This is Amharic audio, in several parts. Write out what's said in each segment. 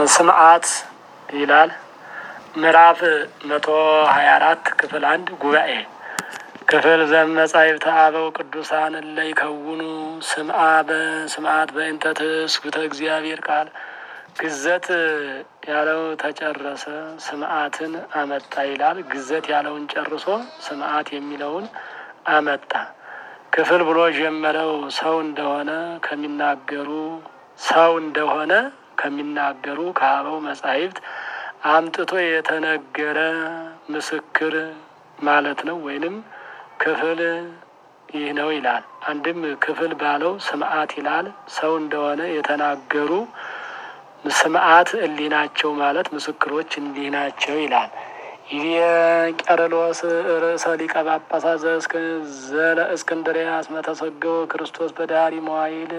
ስምዓት ይላል። ምዕራፍ መቶ ሀያ አራት ክፍል አንድ ጉባኤ ክፍል ዘመጻሕፍተ አበው ቅዱሳን እለ ይከውኑ ስምዓ በስምዓት በእንተ ትስብእተ እግዚአብሔር ቃል ግዘት ያለው ተጨረሰ፣ ስምዓትን አመጣ ይላል። ግዘት ያለውን ጨርሶ ስምዓት የሚለውን አመጣ። ክፍል ብሎ ጀመረው ሰው እንደሆነ ከሚናገሩ ሰው እንደሆነ ከሚናገሩ ከአበው መጻሕፍት አምጥቶ የተነገረ ምስክር ማለት ነው። ወይንም ክፍል ይህ ነው ይላል። አንድም ክፍል ባለው ስምዓት ይላል። ሰው እንደሆነ የተናገሩ ስምዓት እሊህ ናቸው ማለት ምስክሮች እንዲህ ናቸው ይላል። ይህ ቄርሎስ ርእሰ ሊቀ ጳጳሳት ዘለ እስክንድርያስ መተሰገወ ክርስቶስ በዳሪ መዋይል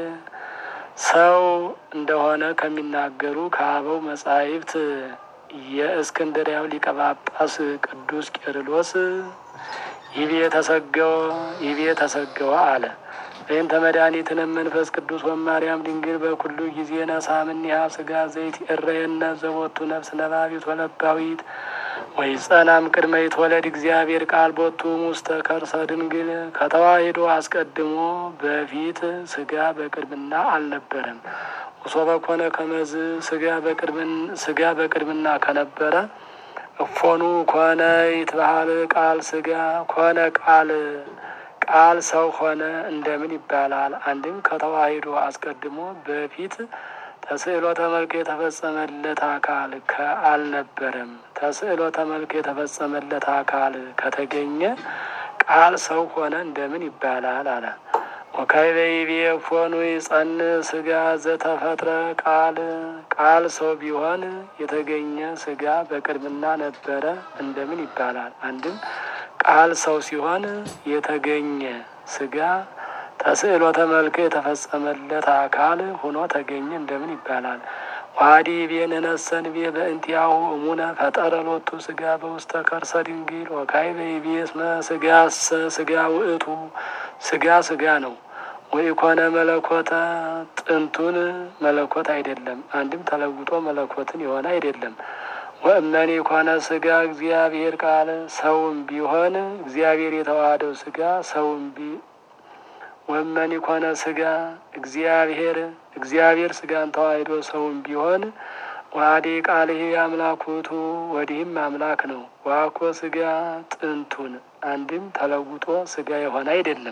ሰው እንደሆነ ከሚናገሩ ከአበው መጻሕፍት የእስክንድርያው ሊቀ ጳጳስ ቅዱስ ቄርሎስ ይቤ ተሰገወ ይቤ ተሰገወ አለ። በእንተ መድኃኒትነ መንፈስ ቅዱስ ወማርያም ድንግል በኩሉ ጊዜ ነሳምኒሃ ስጋ ዘይት እረየነ ዘቦቱ ነፍስ ነባቢት ወለባዊት ወይ ጸናም ቅድመ ይትወለድ እግዚአብሔር ቃል ቦቱ ውስተ ከርሰ ድንግል ከተዋሂዶ አስቀድሞ በፊት ስጋ በቅድምና አልነበረም። ወሶበ ኮነ ከመዝ ስጋ በቅድምና ከነበረ እፎኑ ኮነ ይትባሃል ቃል ስጋ ኮነ ቃል ቃል ሰው ሆነ እንደምን ይባላል? አንድም ከተዋሂዶ አስቀድሞ በፊት ተስዕሎተ መልክ የተፈጸመለት አካል ከአልነበረም። ተስዕሎተ መልክ የተፈጸመለት አካል ከተገኘ ቃል ሰው ሆነ እንደምን ይባላል አለ። ወካይበይቤ ፎኑ ይጸን ስጋ ዘተፈጥረ ቃል ቃል ሰው ቢሆን የተገኘ ስጋ በቅድምና ነበረ እንደምን ይባላል? አንድም ቃል ሰው ሲሆን የተገኘ ስጋ ተስዕሎተ መልክ የተፈጸመለት አካል ሆኖ ተገኘ እንደምን ይባላል? ዋዲ ቤን ነሰን ቤ በእንቲያሁ እሙነ ፈጠረ ሎቱ ስጋ በውስተ ከርሰ ድንግል ወካይ በይቤ እስመ ስጋሰ ስጋ ውእቱ ስጋ ስጋ ነው። ወኢኮነ መለኮተ ጥንቱን መለኮት አይደለም። አንድም ተለውጦ መለኮትን የሆነ አይደለም። ወእመኒ ኮነ ስጋ እግዚአብሔር ቃል ሰውም ቢሆን እግዚአብሔር የተዋሃደው ስጋ ሰውም ቢ ወእመኒ ኮነ ስጋ እግዚአብሔር እግዚአብሔር ስጋን ተዋሂዶ ሰውም ቢሆን ዋዲ ቃል ይሄ አምላኩቱ ወዲህም አምላክ ነው። ዋኮ ስጋ ጥንቱን አንድም ተለውጦ ስጋ የሆነ አይደለም።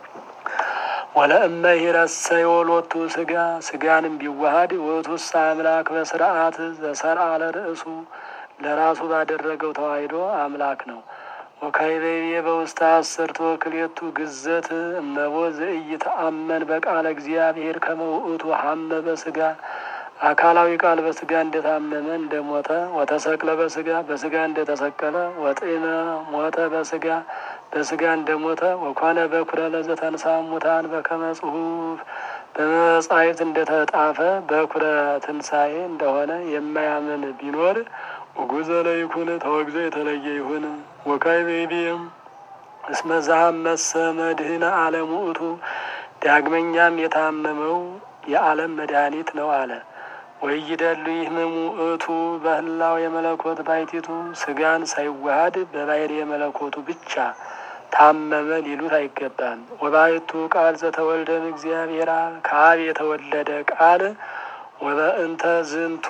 ወለእመ ይረሰዮ ሎቱ ስጋ ስጋንም ቢዋሃድ ውእቱሰ አምላክ በስርዓት ዘሰርአ ለርእሱ ለራሱ ባደረገው ተዋሂዶ አምላክ ነው። ወካይበይቤ በውስተ አስርቶ ክሌቱ ግዘት እመቦ ዘኢይተአመን በቃለ እግዚአብሔር ከመ ውእቱ ሀመ በስጋ አካላዊ ቃል በስጋ እንደታመመ እንደሞተ ወተሰቅለ በስጋ በስጋ እንደተሰቀለ ወጤነ ሞተ በስጋ በስጋ እንደሞተ ወኮነ በኩረ ለዘተንሳ ሙታን በከመ ጽሑፍ በመጻሕፍት እንደተጣፈ በኩረ ትንሣኤ እንደሆነ የማያምን ቢኖር ውጉዘ ለይኩን ተወግዞ የተለየ ይሁን። ወካይ ቤቢም እስመ ዘሐመሰ መድህነ ዓለም ውእቱ ዳግመኛም የታመመው የዓለም መድኃኒት ነው አለ። ወይደሉ ይህምሙ ውእቱ በህላው የመለኮት ባይቲቱ ስጋን ሳይዋሃድ በባሕሪ የመለኮቱ ብቻ ታመመ ሊሉት አይገባም። ወባይቱ ቃል ዘተወልደም እግዚአብሔር ከአብ የተወለደ ቃል ወበእንተ ዝንቱ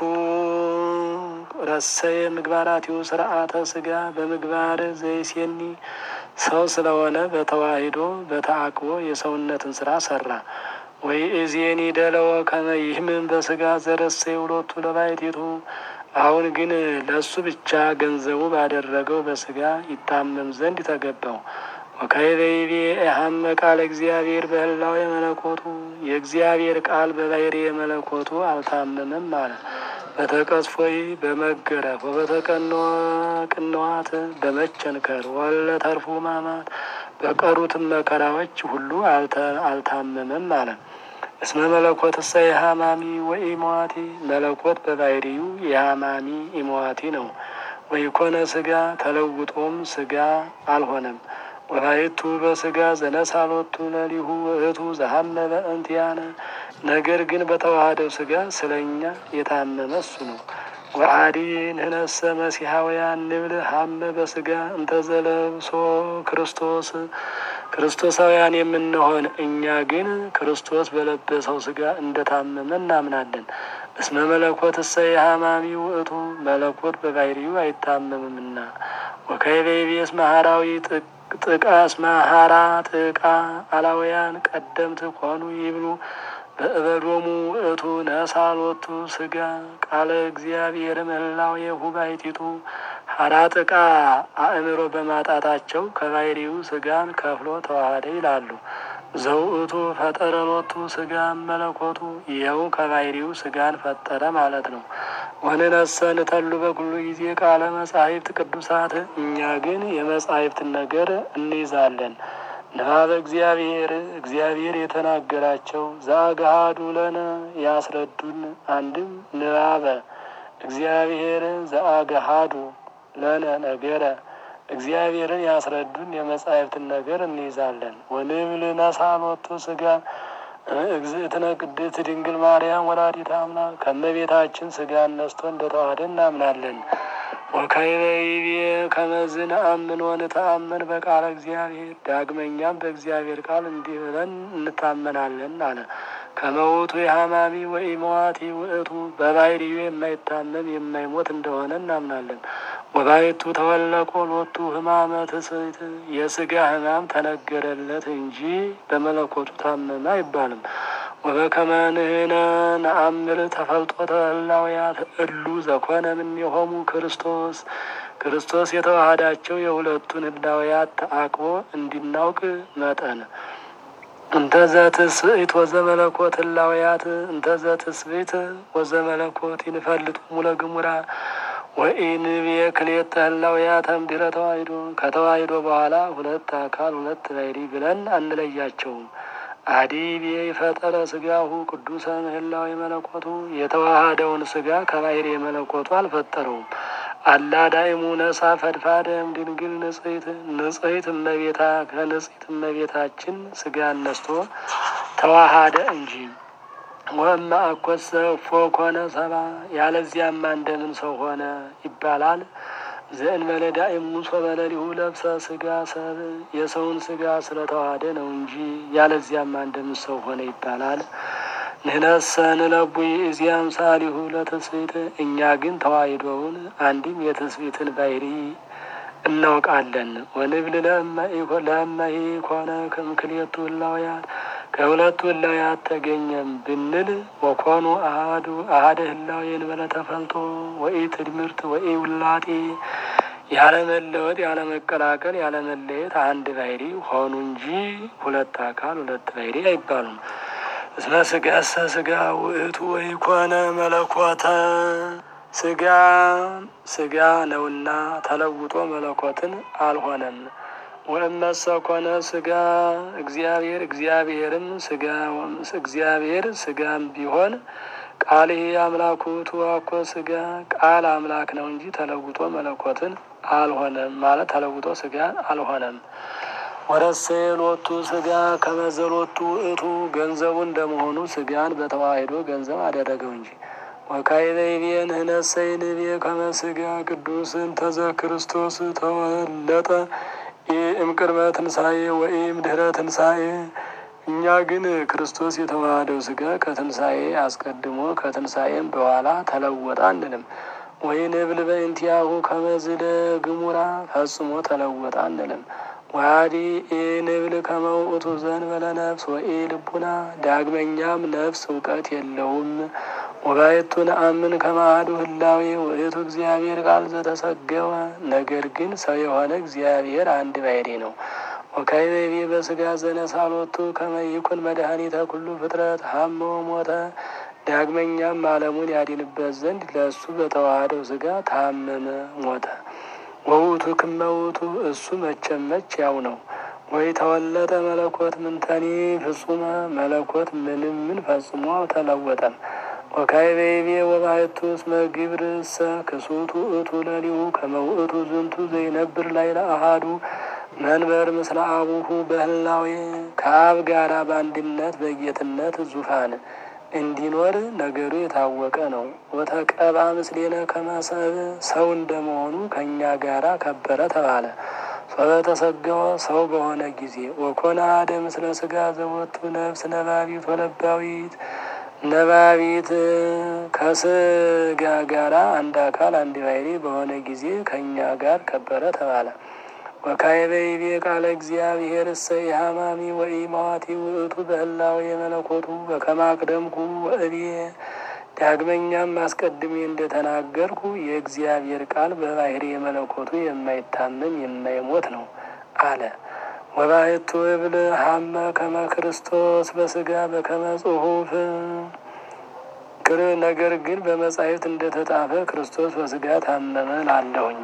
ረሰየ ምግባራቲሁ ስርዓተ ስጋ በምግባር ዘይሴኒ ሰው ስለሆነ በተዋሂዶ በተአቅቦ የሰውነትን ስራ ሰራ። ወይ እዜኒ ደለወ ከመ ይህምን በስጋ ዘረሰ የውሎቱ ለባይቲቱ አሁን ግን ለእሱ ብቻ ገንዘቡ ባደረገው በስጋ ይታመም ዘንድ ተገባው። ወካይበይቤ የሀመ ቃል እግዚአብሔር በህላው የመለኮቱ የእግዚአብሔር ቃል በባሕሪ የመለኮቱ አልታመመም አለ። በተቀስፎይ በመገረፍ ወበተቀንዋ ቅንዋት በመቸንከር ወለ ተርፎ ማማት በቀሩትም መከራዎች ሁሉ አልታመመም አለ። እስመ መለኮት እሰ የሃማሚ ወኢሞዋቲ መለኮት በባሕሪዩ የሃማሚ ኢሞዋቲ ነው። ወይኮነ ስጋ ተለውጦም ስጋ አልሆነም። ወላይቱ በስጋ ዘነሳሎቱ ለሊሁ ውእቱ ዘሀመ በእንቲአነ ነገር ግን በተዋህደው ስጋ ስለኛ የታመመ እሱ ነው። ወአዲ ንህነሰ መሲሐውያን ንብል ሀመ በስጋ እንተዘለብሶ ክርስቶስ ክርስቶሳውያን የምንሆን እኛ ግን ክርስቶስ በለበሰው ስጋ እንደታመመ እናምናለን። እስመ መለኮት እሰይ ሀማሚ ውእቱ መለኮት በባህሪው አይታመምምና። ወከይቤቤስ መሀራዊ ጥቀስ መሀራ ጥቃ አላውያን ቀደምት ኮኑ ይብሉ በእበዶሙ ውእቱ ነሳሎቱ ስጋ ቃለ እግዚአብሔር ምህላው የሁባይቲቱ ሀራ ጥቃ አእምሮ በማጣታቸው ከባህሪው ስጋን ከፍሎ ተዋህደ ይላሉ። ዘውእቱ ፈጠረሎቱ ስጋ መለኮቱ ይኸው ከባህሪው ስጋን ፈጠረ ማለት ነው። ወንነሰ ንተሉ በኩሉ ጊዜ ቃለ መጻሕፍት ቅዱሳት እኛ ግን የመጻሕፍትን ነገር እንይዛለን። ንባበ እግዚአብሔር እግዚአብሔር የተናገራቸው ዘአግሃዱ ለነ ያስረዱን። አንድም ንባበ እግዚአብሔር ዘአግሃዱ ለነ ነገረ እግዚአብሔርን ያስረዱን የመጻሕፍትን ነገር እንይዛለን። ወንብል ነሳሎቱ ስጋ እግዝእትነ ቅድስት ድንግል ማርያም ወላዲተ አምላክ ከእመቤታችን ስጋ ነስቶ እንደተዋህደ እናምናለን። ወካይበይቤ ከመዝን አምን ወንተአመን በቃለ እግዚአብሔር ዳግመኛም በእግዚአብሔር ቃል እንዲህ ብለን እንታመናለን አለ። ከመውቱ የሀማሚ ወኢመዋቲ ውእቱ በባህሪዩ የማይታመም የማይሞት እንደሆነ እናምናለን። ወባይቱ ተወለቆ ሎቱ ህማመ ትስብእት የስጋ ህማም ተነገረለት እንጂ በመለኮቱ ታመመ አይባልም። ወበከመ ንሕነ ነአምር ተፈልጦተ ህላውያት እሉ ዘኮነ እምኔሆሙ ክርስቶስ ክርስቶስ የተዋሃዳቸው የሁለቱን ህላውያት ተአቅቦ እንዲናውቅ መጠን እንተዘ ትስብእት ወዘመለኮት ህላውያት እንተዘ ትስብእት ወዘመለኮት ይንፈልጡ ሙለ ግሙራ ወኢንቤ ክልኤተ ህላውያት እምድኅረ ተዋሂዶ ከተዋሂዶ በኋላ ሁለት አካል ሁለት ባሕርይ ብለን አንለያቸውም። አዲቤ ይፈጠረ ስጋሁ ቅዱሰ ምህላዊ መለኮቱ የተዋሃደውን ስጋ ከባሕርይ መለኮቱ አልፈጠረውም። አላ ዳይሙ ነሳ ፈድፋደም ድንግል ንጽሕት ንጽሕት እመቤታ ከንጽሕት እመቤታችን ስጋ ነስቶ ተዋሃደ እንጂ ወእመ አኮሰ እፎ ኮነ ሰባ ያለዚያማ እንደምን ሰው ሆነ ይባላል። ዘእንበለ ዳእሙ ሶበለሊሁ ለብሰ ስጋ ሰብ የሰውን ስጋ ስለተዋሃደ ነው እንጂ ያለዚያማ እንደምን ሰው ሆነ ይባላል። ንሕነሰ ንለቡ ይእዜአ አምሳሊሁ ለትስብእት እኛ ግን ተዋሂዶውን አንድም የትስብእትን ባሕርይ እናውቃለን። ወንብል ለእመ ኢኮነ እምክልኤቱ ህላውያት ከሁለቱ ህላውያት ተገኘም ብንል ወኮኑ አሐዱ አሐደ ህላዌ እንበለ ተፈልጦ ወኢ ትድምርት ወኢ ውላጤ ያለመለወጥ ያለመቀላቀል ያለመለየት አንድ ባሕርይ ሆኑ እንጂ ሁለት አካል ሁለት ባሕርይ አይባሉም። እስመ ስጋሰ ስጋ ውእቱ ወኢኮነ መለኮተ ስጋ ስጋ ነውና ተለውጦ መለኮትን አልሆነም። ወእመሰ ኮነ ስጋ እግዚአብሔር እግዚአብሔርም ስጋ እግዚአብሔር ስጋም ቢሆን ቃል አምላኩ ተዋኮ ስጋ ቃል አምላክ ነው እንጂ ተለውጦ መለኮትን አልሆነም ማለት ተለውጦ ስጋን አልሆነም። ወረሴ ሎቱ ስጋ ከመዘሎቱ ውእቱ ገንዘቡ እንደመሆኑ ስጋን በተዋሂዶ ገንዘብ አደረገው እንጂ ወካይበይቤ ንሕነሰ ይንቤ ከመ ስጋ ቅዱስ እንተዘ ክርስቶስ ተወለጠ እምቅድመ ትንሣኤ ወኢም ድኅረ ትንሣኤ እኛ ግን ክርስቶስ የተዋሃደው ስጋ ከትንሣኤ አስቀድሞ ከትንሣኤም በኋላ ተለወጠ አንልም። ወይ ንብል በእንቲአሁ ከመዝደ ግሙራ ፈጽሞ ተለወጠ አንልም። ዋዲ ንብል ከመውእቱ ዘእንበለ ነፍስ ወኢ ልቡና ዳግመኛም ነፍስ እውቀት የለውም። ወባየቱ ነአምን ከማዱ ህላዌ ውእቱ እግዚአብሔር ቃል ዘተሰገወ ነገር ግን ሰው የሆነ እግዚአብሔር አንድ ባሕርይ ነው። ወካይቤቤ በስጋ ዘነሳሎቱ ከመይኩን መድኃኒተ ኩሉ ፍጥረት ሀመ ሞተ ዳግመኛም ዓለሙን ያድንበት ዘንድ ለእሱ በተዋሃደው ስጋ ታመመ ሞተ። ወውቱ ክመውቱ እሱ መቼም መች ያው ነው። ወይ ተወለጠ መለኮት ምንተኒ ፍጹመ መለኮት ምንም ምን ፈጽሞ ተለወጠም። ወካይቤቤ ወባሕቱ እስመ ግብርሰ ክሱቱ እቱ ለሊሁ ከመውእቱ ዝንቱ ዘይነብር ላይ ለአሃዱ መንበር ምስለ አቡሁ በህላዌ ከአብ ጋራ በአንድነት በጌትነት ዙፋን እንዲኖር ነገሩ የታወቀ ነው። ወተቀባ ምስሌነ ከመሰብ ሰው እንደመሆኑ ከእኛ ጋራ ከበረ ተባለ። ፈበተሰገወ ሰው በሆነ ጊዜ ወኮነ አሐደ ምስለ ስጋ ዘቦቱ ነፍስ ነባቢት ወለባዊት ነባቢት ከስጋ ጋራ አንድ አካል አንድ ባሕርይ በሆነ ጊዜ ከእኛ ጋር ከበረ ተባለ። ወካዕበ ይቤ ቃለ እግዚአብሔር እሰ ኢሃማሚ ወኢማዋቲ ውእቱ በህላዌ የመለኮቱ በከመ አቅደምኩ ወእቤ ዳግመኛም አስቀድሜ እንደተናገርኩ የእግዚአብሔር ቃል በባሕርይ የመለኮቱ የማይታመም የማይሞት ነው አለ። ወባሕቱ እብል ሀመ ከመ ክርስቶስ በስጋ በከመ ጽሑፍ ክር ነገር ግን በመጻሕፍት እንደተጻፈ ክርስቶስ በስጋ ታመመ ላለሁኝ።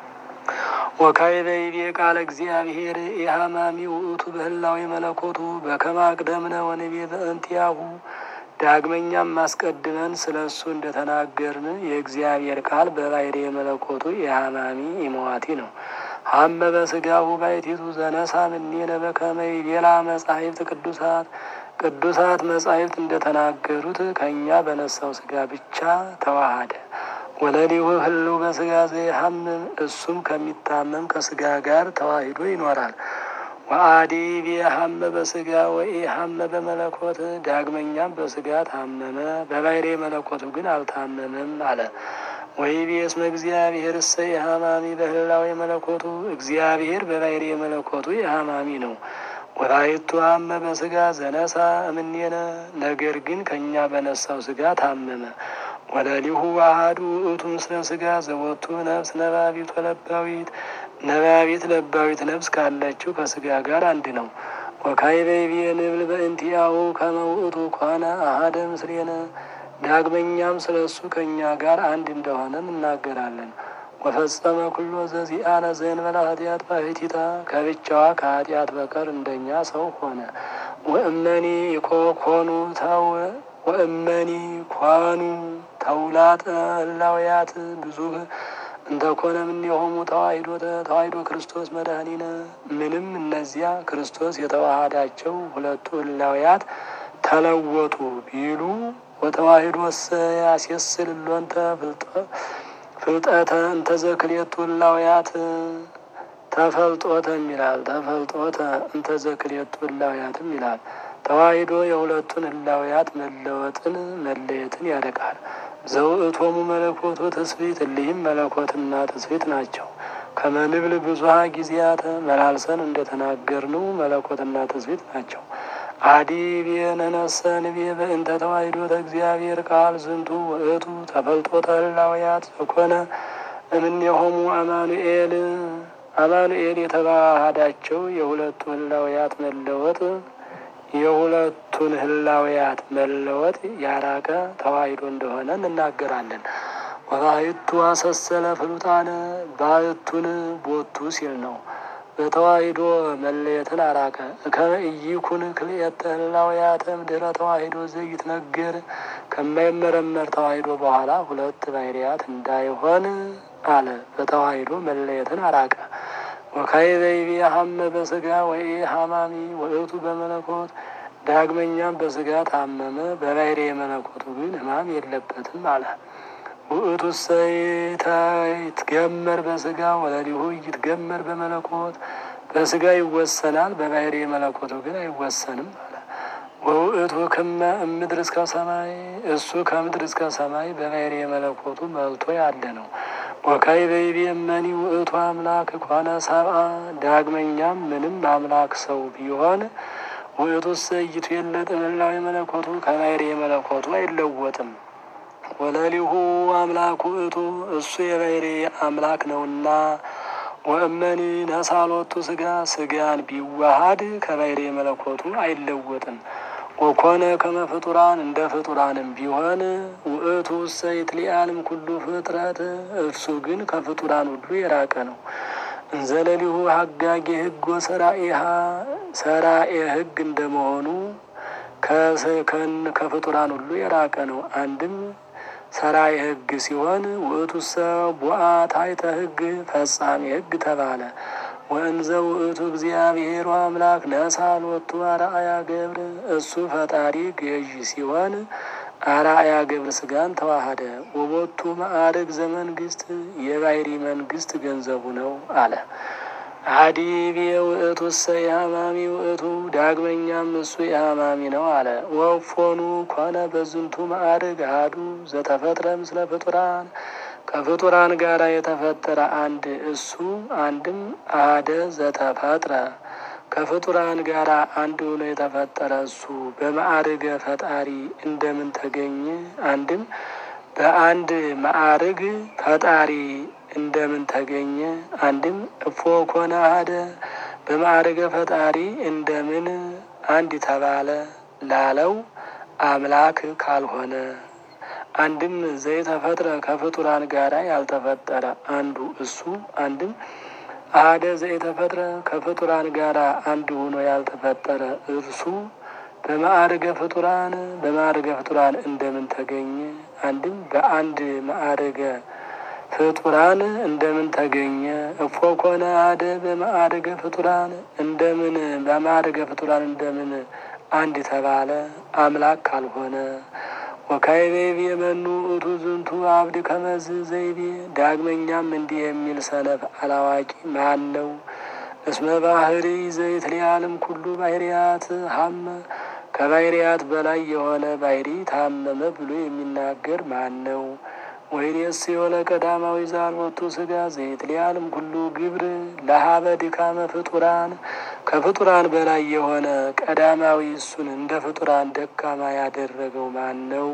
ወካዕበ ይቤ ቃለ እግዚአብሔር ኢሃማሚ ውእቱ በህላዌ መለኮቱ በከመ አቅደምነ ወንቤ በእንቲአሁ ዳግመኛም አስቀድመን ስለ እሱ እንደተናገርን የእግዚአብሔር ቃል በባሕርይ መለኮቱ ኢሃማሚ ኢመዋቲ ነው። ሀመ በስጋሁ ባሕቲቱ ዘነሳ እምኔነ በከመ ይቤላ መጻሕፍት ቅዱሳት ቅዱሳት መጻሕፍት እንደተናገሩት ከእኛ በነሳው ስጋ ብቻ ተዋሃደ። ወለሊሁ ህልው በስጋ ዘይሐምም እሱም ከሚታመም ከስጋ ጋር ተዋሂዶ ይኖራል። ወአዲ ቢሐመ በስጋ ወኢሐመ በመለኮት ዳግመኛም በስጋ ታመመ፣ በባሕርይ መለኮቱ ግን አልታመመም አለ። ወይቤ እስመ እግዚአብሔር እሰ ኢሃማሚ በህላዌ መለኮቱ እግዚአብሔር በባሕርይ መለኮቱ ኢሃማሚ ነው። ወላይቱ ሀመ በስጋ ዘነሳ እምኔነ ነገር ግን ከእኛ በነሳው ስጋ ታመመ። ወለሊሁ አሐዱ ውእቱ ምስለ ስጋ ዘቦቱ ነፍስ ነባቢት ወለባዊት ነባቢት ለባዊት ነፍስ ካለችው ከስጋ ጋር አንድ ነው። ወካዕበ ይቤ ንብል በእንቲአሁ ከመ ውእቱ ኮነ አሐደ ምስሌነ ዳግመኛም ስለ እሱ ከእኛ ጋር አንድ እንደሆነ እናገራለን። ወፈጸመ ኩሎ ዘዚአነ ዘእንበለ ኃጢአት ባሕቲታ ከብቻዋ ከኃጢአት በቀር እንደኛ ሰው ሆነ። ወእመኒ ኮኑ ተው ወእመኒ ኳኑ ተውላጠ ህላውያት ብዙህ እንተኮነ እምኔሆሙ ተዋሂዶ ተዋሂዶ ክርስቶስ መድኃኒነ ምንም እነዚያ ክርስቶስ የተዋሃዳቸው ሁለቱ ህላውያት ተለወጡ ቢሉ ወተዋሂዶ ያስየስል ሎንተ ፍልጠተ እንተዘክሌቱ ህላውያት ተፈልጦተም ይላል። ተፈልጦተ እንተዘክሌቱ ህላውያትም ይላል። ተዋሂዶ የሁለቱን ህላውያት መለወጥን መለየትን ያደቃል። ዘውእቶሙ መለኮቱ ትስብእት እሊህም መለኮትና ትስብእት ናቸው። ከመንብል ብዙሃ ጊዜያተ መላልሰን እንደተናገርነው መለኮትና ትስብእት ናቸው። አዲ ብየነነሰ ንቤ በእንተ ተዋሂዶተ እግዚአብሔር ቃል ዝንቱ ውእቱ ተፈልጦተ ህላውያት ዘኮነ እምኔሆሙ አማኑኤል አማኑኤል የተዋሃዳቸው የሁለቱ ህላውያት መለወጥ የሁለቱን ህላውያት መለወጥ ያራቀ ተዋሂዶ እንደሆነ እንናገራለን። ወባሕቱ አሰሰለ ፍሉጣነ ባሕቱን ቦቱ ሲል ነው። በተዋሂዶ መለየትን አራቀ። ከመ ኢይኩን ክልኤተ ህላውያተ እምድኅረ ተዋሂዶ ዘይትነገር ከማይመረመር ተዋሂዶ በኋላ ሁለት ባሕርያት እንዳይሆን አለ። በተዋሂዶ መለየትን አራቀ። ወካዕበ ይቤ ሀመ በስጋ ወኢሐማሚ ውእቱ በመለኮት ዳግመኛም በስጋ ታመመ፣ በባሕርይ መለኮቱ ግን ሕማም የለበትም አለ። ውእቱ ይትገመር በስጋ ወለሊሁ ይትገመር በመለኮት በስጋ ይወሰናል፣ በባሕርይ መለኮቱ ግን አይወሰንም አለ። ወውእቱ ክመ እምድር እስከ ሰማይ እሱ ከምድር እስከ ሰማይ በባሕርይ መለኮቱ መልቶ ያለ ነው። ወካዕበ ይቤ እመኒ ውእቱ አምላክ ኮነ ሰብአ ዳግመኛም ምንም አምላክ ሰው ቢሆን ውእቱ ሰይቱ የለጥ ህላዌ መለኮቱ ከባሕርይ መለኮቱ አይለወጥም። ወለሊሁ አምላክ ውእቱ እሱ የባሕርይ አምላክ ነውና ወእመኒ ነሳሎቱ ስጋ ስጋን ቢዋሃድ ከባሕርይ መለኮቱ አይለወጥም። ወኮነ ከመ ፍጡራን እንደ ፍጡራንም ቢሆን ውእቱ ሰይት ሊአልም ኩሉ ፍጥረት እርሱ ግን ከፍጡራን ሁሉ የራቀ ነው። እንዘለሊሁ ሀጋጌ ሕግ ወሰራኤሃ ሰራኤ ሕግ እንደመሆኑ ከፍጡራን ሁሉ የራቀ ነው። አንድም ሰራኤ ሕግ ሲሆን ውእቱ ሰ ቡአ ታሕተ ሕግ ፈጻሜ ሕግ ተባለ። ወእንዘ ውእቱ እግዚአብሔር አምላክ ነሳ ሎቱ አርአያ ገብር እሱ ፈጣሪ ገዥ ሲሆን አርአያ ገብር ስጋን ተዋሃደ። ወቦቱ ማዕርግ ዘመንግስት የባህሪ መንግስት ገንዘቡ ነው አለ። አዲብ የውእቱ እሰ የሃማሚ ውእቱ ዳግመኛም እሱ የሃማሚ ነው አለ። ወፎኑ ኮነ በዝንቱ ማዕርግ አሐዱ ዘተፈጥረ ምስለ ፍጡራን ከፍጡራን ጋር የተፈጠረ አንድ እሱ አንድም አደ ዘተፈጥረ ከፍጡራን ጋር አንድ ሆኖ የተፈጠረ እሱ በማዕርገ ፈጣሪ እንደምን ተገኘ? አንድም በአንድ ማዕርግ ፈጣሪ እንደምን ተገኘ? አንድም እፎ ኮነ አደ በማዕርገ ፈጣሪ እንደምን አንድ ተባለ ላለው አምላክ ካልሆነ አንድም ዘይተፈጥረ ከፍጡራን ጋራ ያልተፈጠረ አንዱ እሱ አንድም አደ ዘይተፈጥረ ከፍጡራን ጋራ አንድ ሆኖ ያልተፈጠረ እርሱ በማዕርገ ፍጡራን በማዕርገ ፍጡራን እንደምን ተገኘ? አንድም በአንድ ማዕርገ ፍጡራን እንደምን ተገኘ? እፎ ኮነ አደ በማዕርገ ፍጡራን እንደምን በማዕርገ ፍጡራን እንደምን አንድ ተባለ አምላክ ካልሆነ ወካይቤ የመኑ እቱ ዝንቱ አብድ ከመዝ ዘይቤ ዳግመኛም እንዲህ የሚል ሰነፍ አላዋቂ ማን ነው? እስመ ባህሪ ዘይት ሊያልም ኩሉ ባህርያት ሀመ ከባህርያት በላይ የሆነ ባህሪ ታመመ ብሎ የሚናገር ማን ነው? ወይኔስ የሆነ ቀዳማዊ ዛልወቱ ስጋ ዘይት ሊያልም ኩሉ ግብር ለሀበ ድካመ ፍጡራን ከፍጡራን በላይ የሆነ ቀዳማዊ እሱን እንደ ፍጡራን ደካማ ያደረገው ማን ነው?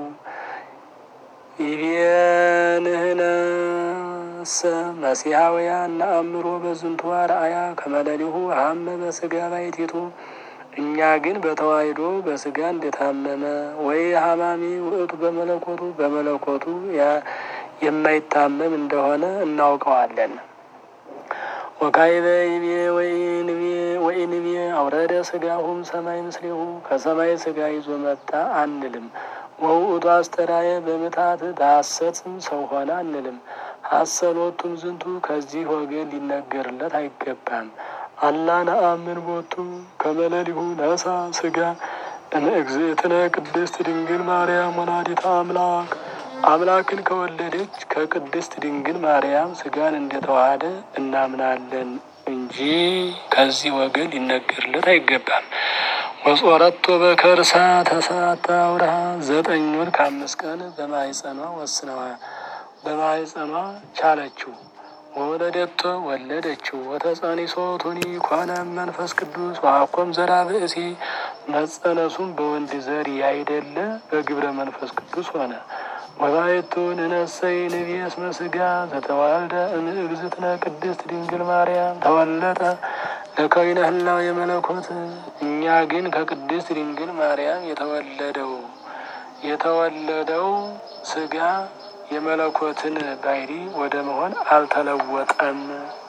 ይቤንህነሰ መሲሐውያን ነአምሮ በዝንቱ አርአያ ከመለሊሁ ሀመ በስጋ ባይቲቱ እኛ ግን በተዋሕዶ በስጋ እንደታመመ ወይ ሀማሚ ውእቱ በመለኮቱ በመለኮቱ የማይታመም እንደሆነ እናውቀዋለን። ወካይበ ይቤ ወኢንቤ አውረደ ስጋሁም ሰማይ ምስሌሁ ከሰማይ ስጋ ይዞ መጣ አንልም። ወውእቱ አስተራየ በምታት በሐሰትም ሰው ሆነ አንልም። ሐሰሎቱም ዝንቱ ከዚህ ወገን ሊነገርለት አይገባም። አላ ነአምን ቦቱ ከመለሊሁ ነሳ ስጋ እምእግዝእትነ ቅድስት ድንግል ማርያም ወላዲተ አምላክ አምላክን ከወለደች ከቅድስት ድንግል ማርያም ስጋን እንደተዋሃደ እናምናለን እንጂ ከዚህ ወገን ሊነገርለት አይገባም። ወጾረቶ በከርሳ ተሳታ አውርሃ ዘጠኝ ወር ከአምስት ቀን በማህፀኗ ወስነዋ በማህፀኗ ቻለችው። ወወለደቶ ወለደችው። ወተጸኒሶ ቱኒ ኮነ መንፈስ ቅዱስ ዋኮም ዘራ ብእሲ መጸነሱም በወንድ ዘር ያይደለ በግብረ መንፈስ ቅዱስ ሆነ። ወባይቱ ንነሰይ ንቤ እስመ ስጋ ዘተዋልደ እምእግዝእትነ ቅድስት ድንግል ማርያም ተወለጠ ለከዊነ ህላው የመለኮት እኛ ግን ከቅድስት ድንግል ማርያም የተወለደው የተወለደው ስጋ የመለኮትን ባህሪ ወደ መሆን አልተለወጠም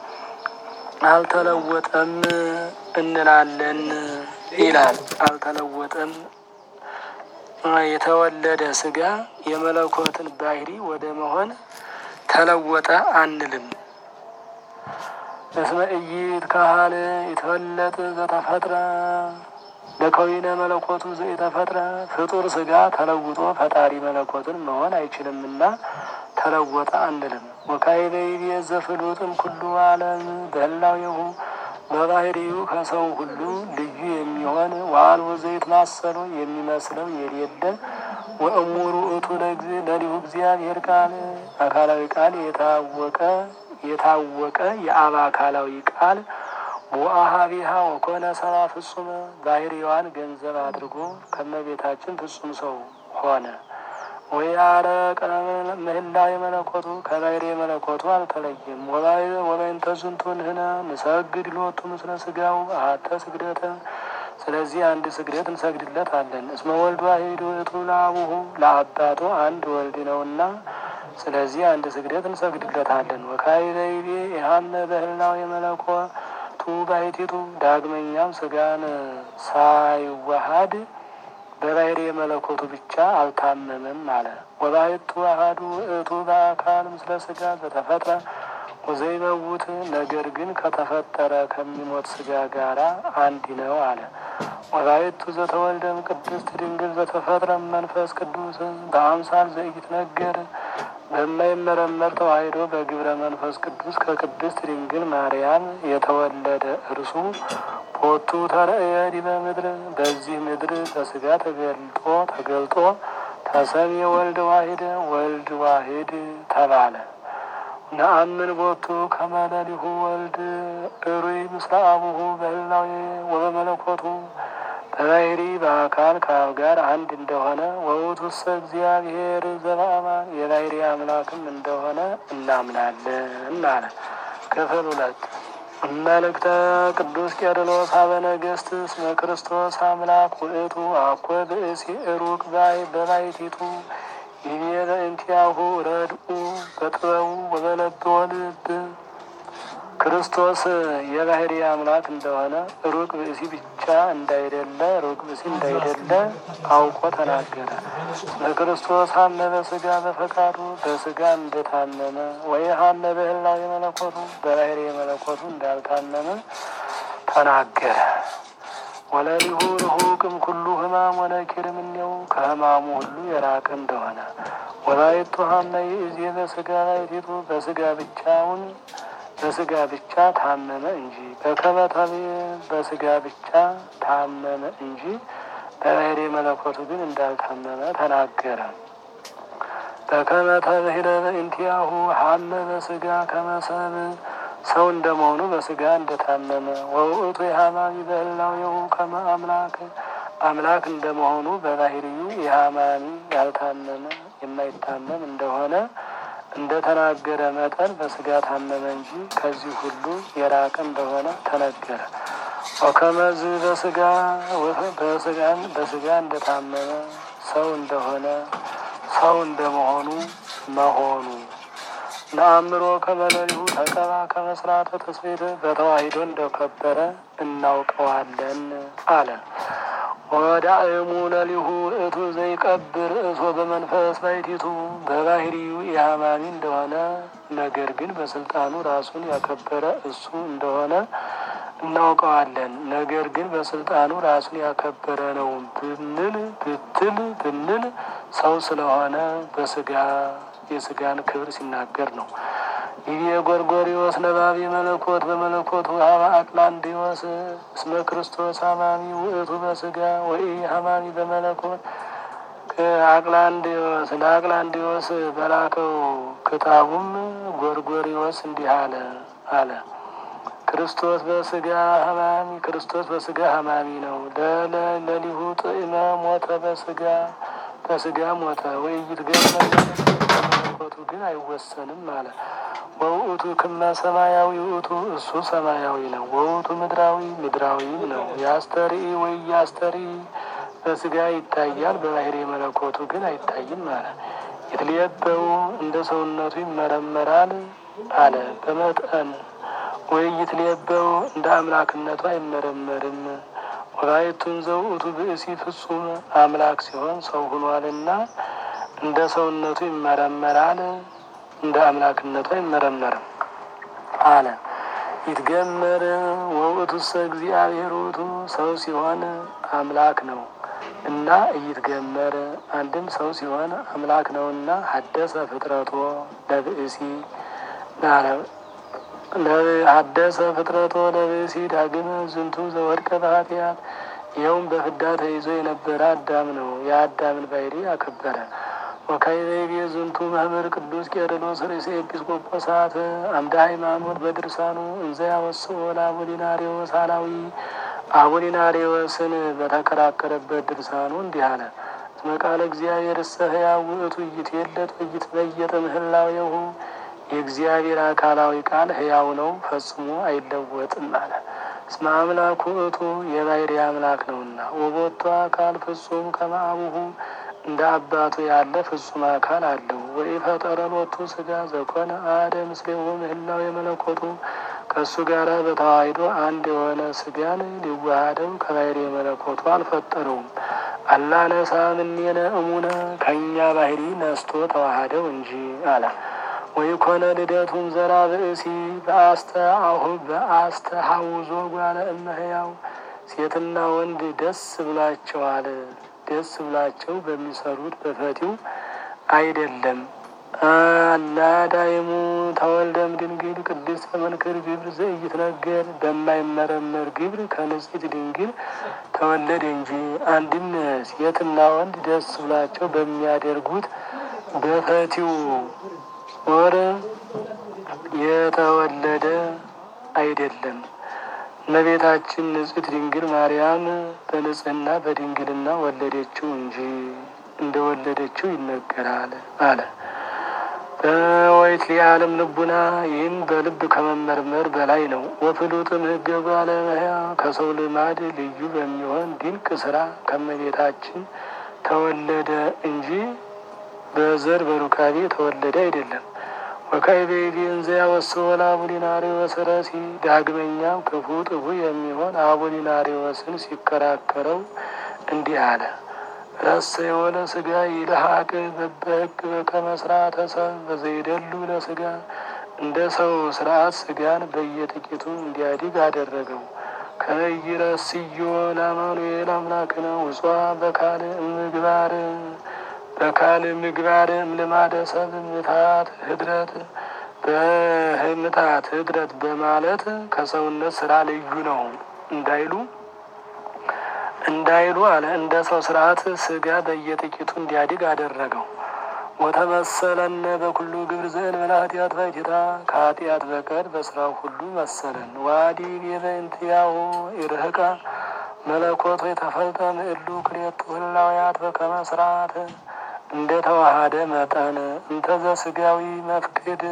አልተለወጠም እንላለን ይላል። አልተለወጠም የተወለደ ስጋ የመለኮትን ባህሪ ወደ መሆን ተለወጠ አንልም። እስመ ኢይት ካህል የተወለጥ ዘተፈጥረ ለከዊነ መለኮቱ ዘተፈጥረ ፍጡር ስጋ ተለውጦ ፈጣሪ መለኮትን መሆን አይችልምና ተለወጠ አንልም። ወካዕበ ይቤ ዘፍሉጥም ኩሉ ዓለም በህላዌሁ በባህሪው ከሰው ሁሉ ልዩ የሚሆን ወአልቦ ዘይትማሰሎ የሚመስለው የሌለ ወእሙሩ እቱ ለሊሁ እግዚአብሔር ቃል አካላዊ ቃል የታወቀ የታወቀ የአብ አካላዊ ቃል ወአሃቢሃ ወኮነ ሰራ ፍጹመ ባህሪዋን ገንዘብ አድርጎ ከመቤታችን ፍጹም ሰው ሆነ። ወያረቀ ምህላ የመለኮቱ ከባህሪ የመለኮቱ አልተለየም። ወበይንተ ዝንቱ ንሕነ ንሰግድ ሎቱ ምስለ ስጋው አሐተ ስግደተ ስለዚህ አንድ ስግደት እንሰግድለት አለን። እስመ ወልድ ዋሕድ ውእቱ ለአቡሁ ለአባቱ አንድ ወልድ ነውና ስለዚህ አንድ ስግደት እንሰግድለታለን። ወካዕበ ይቤ ኢሐመ በህላው የመለኮቱ ባሕቲቱ ዳግመኛም ስጋን ሳይዋሃድ በባሕሪ የመለኮቱ ብቻ አልታመመም አለ። ወባሕቱ አሐዱ ውእቱ በአካል ምስለ ስጋ ዘተፈጥረ ወዘይመውት ነገር ግን ከተፈጠረ ከሚሞት ስጋ ጋራ አንድ ነው አለ። ወላይቱ ዘተወልደም ቅድስት ድንግል ዘተፈጥረ መንፈስ ቅዱስ በአምሳል ዘኢትነገር በማይመረመር ተዋሕዶ በግብረ መንፈስ ቅዱስ ከቅድስት ድንግል ማርያም የተወለደ እርሱ ቦቱ ተርእየ ዲበ ምድር በዚህ ምድር በስጋ ተገልጦ ተገልጦ ተሰሚ ወልድ ዋሂድ ወልድ ዋሂድ ተባለ። ነአምን ቦቱ ከመለሊሁ ወልድ እሩይ ምስለ አቡሁ በህላዌ ወበመለኮቱ በባህሪ በአካል ከአብ ጋር አንድ እንደሆነ ወውእቱሰ እግዚአብሔር ዘበአማን የባህሪ አምላክም እንደሆነ እናምናለን አለ። ክፍል ሁለት መልእክተ ቅዱስ ቄርሎስ ሀበ ነገሥት እስመ ክርስቶስ አምላክ ውእቱ አኮ ብእሲ ሩቅ ባይ በባይቲቱ ይቤ በእንቲአሁ ረድኡ በጥበቡ ወበለብዎ ልብ ክርስቶስ የባህሪ አምላክ እንደሆነ ሩቅ ብእሲ ብቻ እንዳይደለ ሩቅ ብእሲ እንዳይደለ አውቆ ተናገረ። ለክርስቶስ ሀመ በስጋ በፈቃዱ በስጋ እንደታመመ ወይ ሀመ በህላዌ መለኮቱ በባህሪ መለኮቱ እንዳልታመመ ተናገረ። ወለሊሁ ርሁቅም ኩሉ ህማም ወነኪር እምኔው ከህማሙ ሁሉ የራቀ እንደሆነ ወላይቱ ሀመ ይእዜ በስጋ ባይቲቱ በስጋ ብቻውን በስጋ ብቻ ታመመ እንጂ በከመተቤ በስጋ ብቻ ታመመ እንጂ በባህሪ መለኮቱ ግን እንዳልታመመ ተናገረ። በከመተብሂለ በእንቲአሁ ሀመ በስጋ ከመሰብ ሰው እንደመሆኑ በስጋ እንደታመመ ወውእቱ የሀማሚ በህላዌሁ ከመ አምላክ አምላክ እንደመሆኑ በባህሪዩ የሀማሚ ያልታመመ የማይታመም እንደሆነ እንደ ተናገረ መጠን በስጋ ታመመ እንጂ ከዚህ ሁሉ የራቀ እንደሆነ ተነገረ። ወከመዝ በስጋ በስጋን በስጋ እንደታመመ ሰው እንደሆነ ሰው እንደመሆኑ መሆኑ ነአምሮ ከመለሊሁ ተቀባ ከመስራተ ተስቤት በተዋሂዶ እንደከበረ እናውቀዋለን አለ። ወዳእሙ ለሊሁ እቱ ዘይቀብር እሶ በመንፈስ ባይቲቱ በባህሪዩ የሀማሚ እንደሆነ ነገር ግን በስልጣኑ ራሱን ያከበረ እሱ እንደሆነ እናውቀዋለን። ነገር ግን በስልጣኑ ራሱን ያከበረ ነው ብንል ብትል ብንል ሰው ስለሆነ በስጋ የስጋን ክብር ሲናገር ነው። ይህ የጎርጎሪዎስ ነባቢ መለኮት በመለኮቱ ሀባ አቅላንዲዎስ እስመ ክርስቶስ ሀማሚ ውእቱ በስጋ ወይ ሀማሚ በመለኮት አቅላንዲዎስ ለአቅላንዲዎስ በላከው ክታቡም ጎርጎሪዎስ እንዲህ አለ አለ ክርስቶስ በስጋ ሀማሚ ክርስቶስ በስጋ ሀማሚ ነው። ለሊሁ ጥዕመ ሞተ በስጋ በስጋ ሞተ ወይይት ገ መለኮቱ ግን አይወሰንም አለ። ወውእቱ ክመ ሰማያዊ ውእቱ እሱ ሰማያዊ ነው። ወውእቱ ምድራዊ ምድራዊም ነው። የአስተሪ ወይ የአስተሪ በስጋ ይታያል፣ በባህሪ መለኮቱ ግን አይታይም አለ። የትልየበው እንደ ሰውነቱ ይመረመራል አለ። በመጠን ወይ ይትልየበው እንደ አምላክነቱ አይመረመርም። ወላይቱን ዘውእቱ ብእሲ ፍጹም አምላክ ሲሆን ሰው ሆኗልና እንደ ሰውነቱ ይመረመራል እንደ አምላክነቱ አይመረመርም አለ። ይትገመር ወውእቱሰ እግዚአብሔር ውእቱ ሰው ሲሆን አምላክ ነው እና እይትገመር አንድም ሰው ሲሆን አምላክ ነውና ሀደሰ ፍጥረቶ ለብእሲ ሀደሰ ፍጥረቶ ለብእሲ ዳግመ ዝንቱ ዘወድቀ በኃጢአት ይኸውም በፍዳ ተይዞ የነበረ አዳም ነው። የአዳምን ባህሪ አከበረ። ወካይቤ ዝንቱ መምህር ቅዱስ ቄርሎስ ርእሰ ኤጲስቆጶሳት አምደ ሃይማኖት በድርሳኑ እንዘ ያወስኦ ለአቡሊናሪዎስ አላዊ አቡሊናሪዎስን በተከራከረበት ድርሳኑ እንዲህ አለ። እስመ ቃለ እግዚአብሔር እሰ ሕያው ውእቱ ይትየለጥ ወይትበየጥ እምህላዌሁ የእግዚአብሔር አካላዊ ቃል ሕያው ነው፣ ፈጽሞ አይለወጥም አለ። እስመ አምላኩ ውእቱ የባሕርይ አምላክ ነውና ወቦቱ አካል ፍጹም ከመ አቡሁ እንደ አባቱ ያለ ፍጹም አካል አለው። ወኢፈጠረ ሎቱ ሥጋ ዘኮነ አሐደ ምስሌሁ ምህላው የመለኮቱ ከእሱ ጋር በተዋሂዶ አንድ የሆነ ሥጋን ሊዋሃደው ከባሕርይ የመለኮቱ አልፈጠረውም። አላነሳ እምኔነ እሙነ ከእኛ ባሕርይ ነስቶ ተዋሃደው እንጂ አለ። ወይኮነ ልደቱም ዘራ ብእሲ በአስተአሁ በአስተሐውዞ ጓለ እመሕያው ሴትና ወንድ ደስ ብሏቸዋል ደስ ብሏቸው በሚሰሩት በፈቲው አይደለም። አላዳይሙ ተወልደም ድንግል ቅድስት መንክር ግብር ዘኢይትነገር በማይመረመር ግብር ከንጽሕት ድንግል ተወለደ እንጂ። አንድም ሴትና ወንድ ደስ ብሏቸው በሚያደርጉት በፈቲው ወር የተወለደ አይደለም። እመቤታችን ንጽሕት ድንግል ማርያም በንጽሕና በድንግልና ወለደችው እንጂ እንደ ወለደችው ይነገራል አለ። በወይት የዓለም ልቡና ይህም በልብ ከመመርመር በላይ ነው። ወፍሉጥም ሕገ ባለመያ ከሰው ልማድ ልዩ በሚሆን ድንቅ ስራ ከእመቤታችን ተወለደ እንጂ በዘር በሩካቤ ተወለደ አይደለም። ወካይቤ እንዘ ያወስወን አቡሊናሪዎስ ረሲ ዳግመኛም ክፉ ጥፉ የሚሆን አቡሊናሪዎስን ሲከራከረው እንዲህ አለ። ረሰ የሆነ ስጋ ይልሀቅ በበህግ በከመ ስርዓተ ሰብ በዘይደሉ ለስጋ እንደ ሰው ስርዓት ስጋን በየጥቂቱ እንዲያድግ አደረገው። ከይረስዮ ለአማኑኤል አምላክነ ውጿ በካል ምግባር በካል ምግባር እምልማደ ሰብ ምታት ህድረት በህምታት ህድረት በማለት ከሰውነት ስራ ልዩ ነው እንዳይሉ እንዳይሉ አለ። እንደ ሰው ስርዓት ስጋ በየጥቂቱ እንዲያድግ አደረገው። ወተመሰለነ በኩሉ ግብር ዘእንበለ ኃጢአት ባይቲታ ከኃጢአት በቀር በስራው ሁሉ መሰለን። ዋዲ ቤበእንቲአሁ ይርህቃ መለኮቶ የተፈልጠ ምእሉ ክልኤቱ ህላውያት በከመ ስርዓት እንደ ተዋሃደ መጠን እንተዘ ስጋዊ መፍቅድ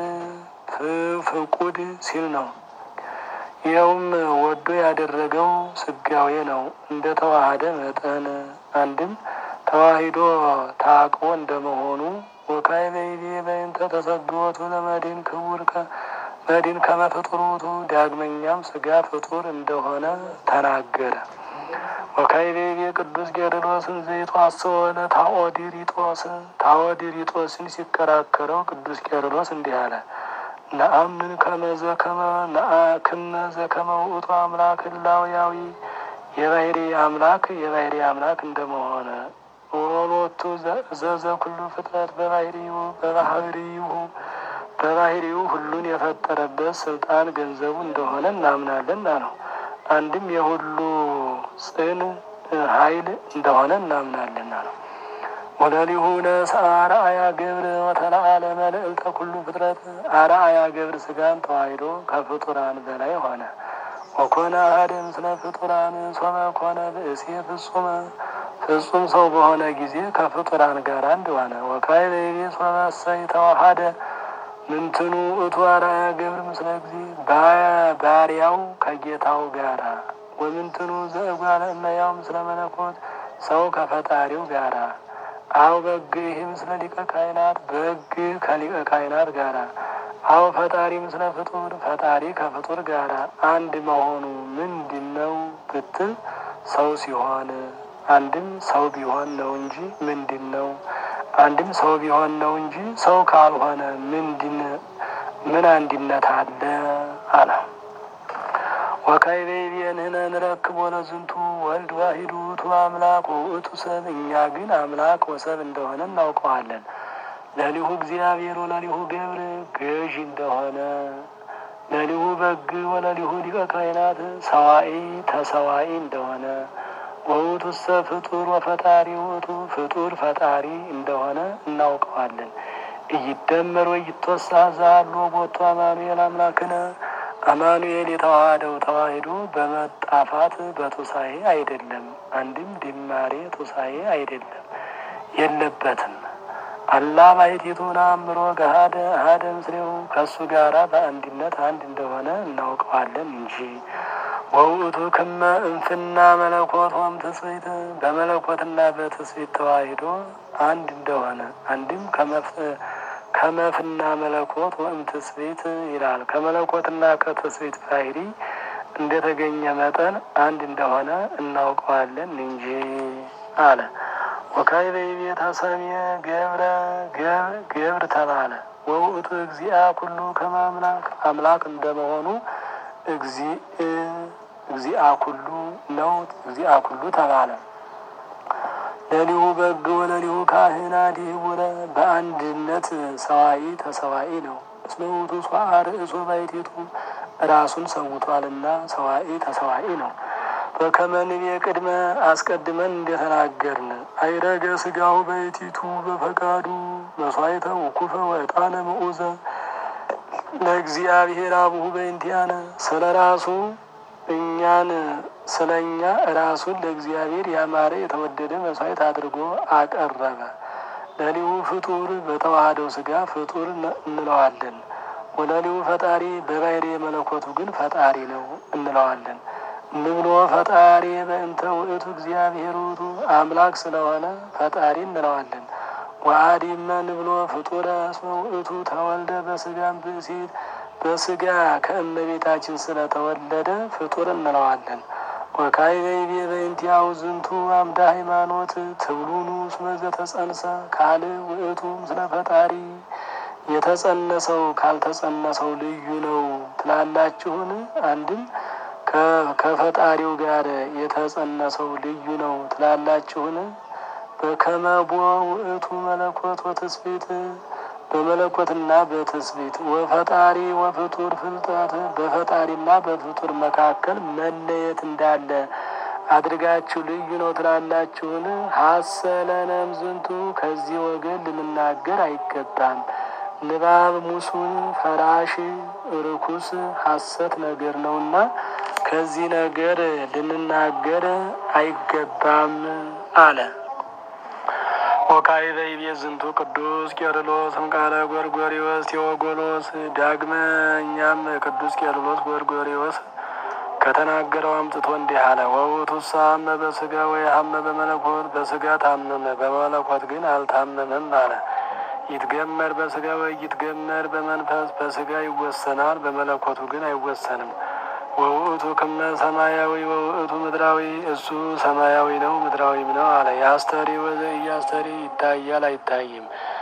ፍቁድ ሲል ነው። ይኸውም ወዶ ያደረገው ስጋዌ ነው። እንደ ተዋሃደ መጠን አንድም ተዋሂዶ ታቅቦ እንደመሆኑ ወካይ በይቤ በይንተ ተሰግወቱ ለመድን ክቡር መድን ከመፍጡሩቱ ዳግመኛም ስጋ ፍጡር እንደሆነ ተናገረ። ወካይ በይቤ ቅዱስ ጌርሎስን ዘይቶ አስወለ ታኦዲሪጦስ ታኦዲሪጦስን ሲከራከረው ቅዱስ ጌርሎስ እንዲህ አለ። ነአምን ከመዘ ከመ ነአክመ ዘከመ ውእቱ አምላክ ህላውያዊ የባህሪ አምላክ የባህሪ አምላክ እንደመሆነ ወሎቱ ዘዘ ኩሉ ፍጥረት በባህሪው በባህሪው በባህሪው ሁሉን የፈጠረበት ስልጣን ገንዘቡ እንደሆነ እናምናለን ነው። አንድም የሁሉ ጽን ኃይል እንደሆነ እናምናለን ነው። ወለሊሁ ነስ አርአያ ገብር ወተለአለ መልዕልተ ኩሉ ፍጥረት አርአያ ገብር ስጋን ተዋሂዶ ከፍጡራን በላይ ሆነ። ወኮነ አሐደ ምስለ ፍጡራን ሶመ ኮነ ብእሴ ፍጹመ ፍጹም ሰው በሆነ ጊዜ ከፍጡራን ጋር አንድ ሆነ። ወካይ በይቤ ሶመ እሰይ ተዋሃደ ምንትኑ እቱ አርአያ ገብር ምስለ ጊዜ ባሪያው ከጌታው ጋራ ወምንትኑ ዘእጓለ እመሕያው ምስለ መለኮት ሰው ከፈጣሪው ጋራ አው በግ ይህ ምስለ ሊቀ ካህናት በግ ከሊቀ ካህናት ጋራ አው ፈጣሪ ምስለ ፍጡር ፈጣሪ ከፍጡር ጋራ አንድ መሆኑ ምንድን ነው ብትል ሰው ሲሆን አንድም ሰው ቢሆን ነው እንጂ ምንድን ነው? አንድም ሰው ቢሆን ነው እንጂ ሰው ካልሆነ ምንድን ምን አንድነት አለ አለ። ወካይ በይቤንህነ ንረክቦ ለዝንቱ ወልድ ዋሂዱ ውእቱ አምላክ ወውእቱ ሰብ። እኛ ግን አምላክ ወሰብ እንደሆነ እናውቀዋለን። ለሊሁ እግዚአብሔር ወለሊሁ ገብር ገዥ እንደሆነ ለሊሁ በግ ወለሊሁ ሊቀ ካህናት ሰዋኢ ተሰዋኢ እንደሆነ ወውእቱ ሰብ ፍጡር ወፈጣሪ ውእቱ ፍጡር ፈጣሪ እንደሆነ እናውቀዋለን። እይደመር ወይ ይትወሳ ዛሎ ቦቱ አማኑኤል አምላክነ አማኑኤል የተዋሃደው ተዋሂዶ በመጣፋት በቱሳኤ አይደለም። አንድም ድማሬ ቱሳኤ አይደለም የለበትም። አላ ባሕቲቱን አእምሮ ገሃደ አሐደ ምስሌው ከእሱ ጋራ በአንድነት አንድ እንደሆነ እናውቀዋለን እንጂ ወውእቱ ክመ እንፍና መለኮት ወም ትስብእት በመለኮትና በትስብእት ተዋሂዶ አንድ እንደሆነ አንድም ከመፍና መለኮት ወም ትስብእት ይላል። ከመለኮትና ከትስብእት ባህሪ እንደተገኘ መጠን አንድ እንደሆነ እናውቀዋለን እንጂ አለ። ወካዕበ ይቤ ተሰምየ ገብረ ገብር ተባለ። ወውእቱ እግዚአ ኩሉ ከመ አምላክ አምላክ እንደመሆኑ እግዚአ ኩሉ ነው። እግዚአ ኩሉ ተባለ። ለሊሁ በግ ወለሊሁ ካህናት ይሁረ በአንድነት ሰዋኢ ተሰዋኢ ነው። እስመ ውእቱ ሷአ ርእሶ ባሕቲቱ ራሱን ሰውቷልና ሰዋኢ ተሰዋኢ ነው። በከመ ንቤ ቅድመ አስቀድመን እንደተናገርን አይረገ ስጋው ባሕቲቱ በፈቃዱ መስዋዕተ ውኩፈ ወዕጣነ ምዑዘ ለእግዚአብሔር አቡሁ በእንቲአነ ስለ ራሱ እኛን ስለ እኛ ራሱን ለእግዚአብሔር ያማረ የተወደደ መስዋዕት አድርጎ አቀረበ። ለሊሁ ፍጡር በተዋህደው ስጋ ፍጡር እንለዋለን። ወለሊሁ ፈጣሪ በባሕርይ መለኮቱ ግን ፈጣሪ ነው እንለዋለን። ንብሎ ፈጣሪ በእንተ ውእቱ እግዚአብሔር ውእቱ አምላክ ስለሆነ ፈጣሪ እንለዋለን። ወአዲመ ንብሎ ፍጡረ እስመ ውእቱ ተወልደ በስጋም ብእሲት በስጋ ከእመቤታችን ስለተወለደ ፍጡር እንለዋለን። ወካይበይቤ በእንቲአሁ ዝንቱ አምደ ሃይማኖት ትብሉኑ እስመ ዘተጸንሰ ካልእ ውእቱ ምስለ ፈጣሪ የተጸነሰው ካልተጸነሰው ልዩ ነው ትላላችሁን? አንድም ከፈጣሪው ጋር የተጸነሰው ልዩ ነው ትላላችሁን? በከመቦ ውእቱ መለኮት ወትስብእት በመለኮትና በትስብእት ወፈጣሪ ወፍጡር ፍልጠት በፈጣሪና በፍጡር መካከል መለየት እንዳለ አድርጋችሁ ልዩ ነው ትላላችሁን? ሀሰለነም ዝንቱ ከዚህ ወገን ልንናገር አይገባም። ንባብ ሙሱን ፈራሽ ርኩስ ሐሰት ነገር ነውና ከዚህ ነገር ልንናገር አይገባም አለ። ወካዕበ ይቤ ዝንቱ ቅዱስ ቄርሎስ እምቃለ ጎርጎሪዎስ ቴዎጎሎስ። ዳግመኛም ቅዱስ ቄርሎስ ጎርጎሪዎስ ከተናገረው አምጥቶ እንዲህ አለ። ወውእቱ ሀመ በስጋ ወይ ሀመ በመለኮት በስጋ ታመመ፣ በመለኮት ግን አልታመመም አለ። ይትገመር በስጋ ወይ ይትገመር በመንፈስ በስጋ ይወሰናል፣ በመለኮቱ ግን አይወሰንም። ወውእቱ ክመ ሰማያዊ ወውእቱ ምድራዊ እሱ ሰማያዊ ነው ምድራዊም ነው አለ። የአስተሪ ወዘ እያስተሪ ይታያል አይታይም።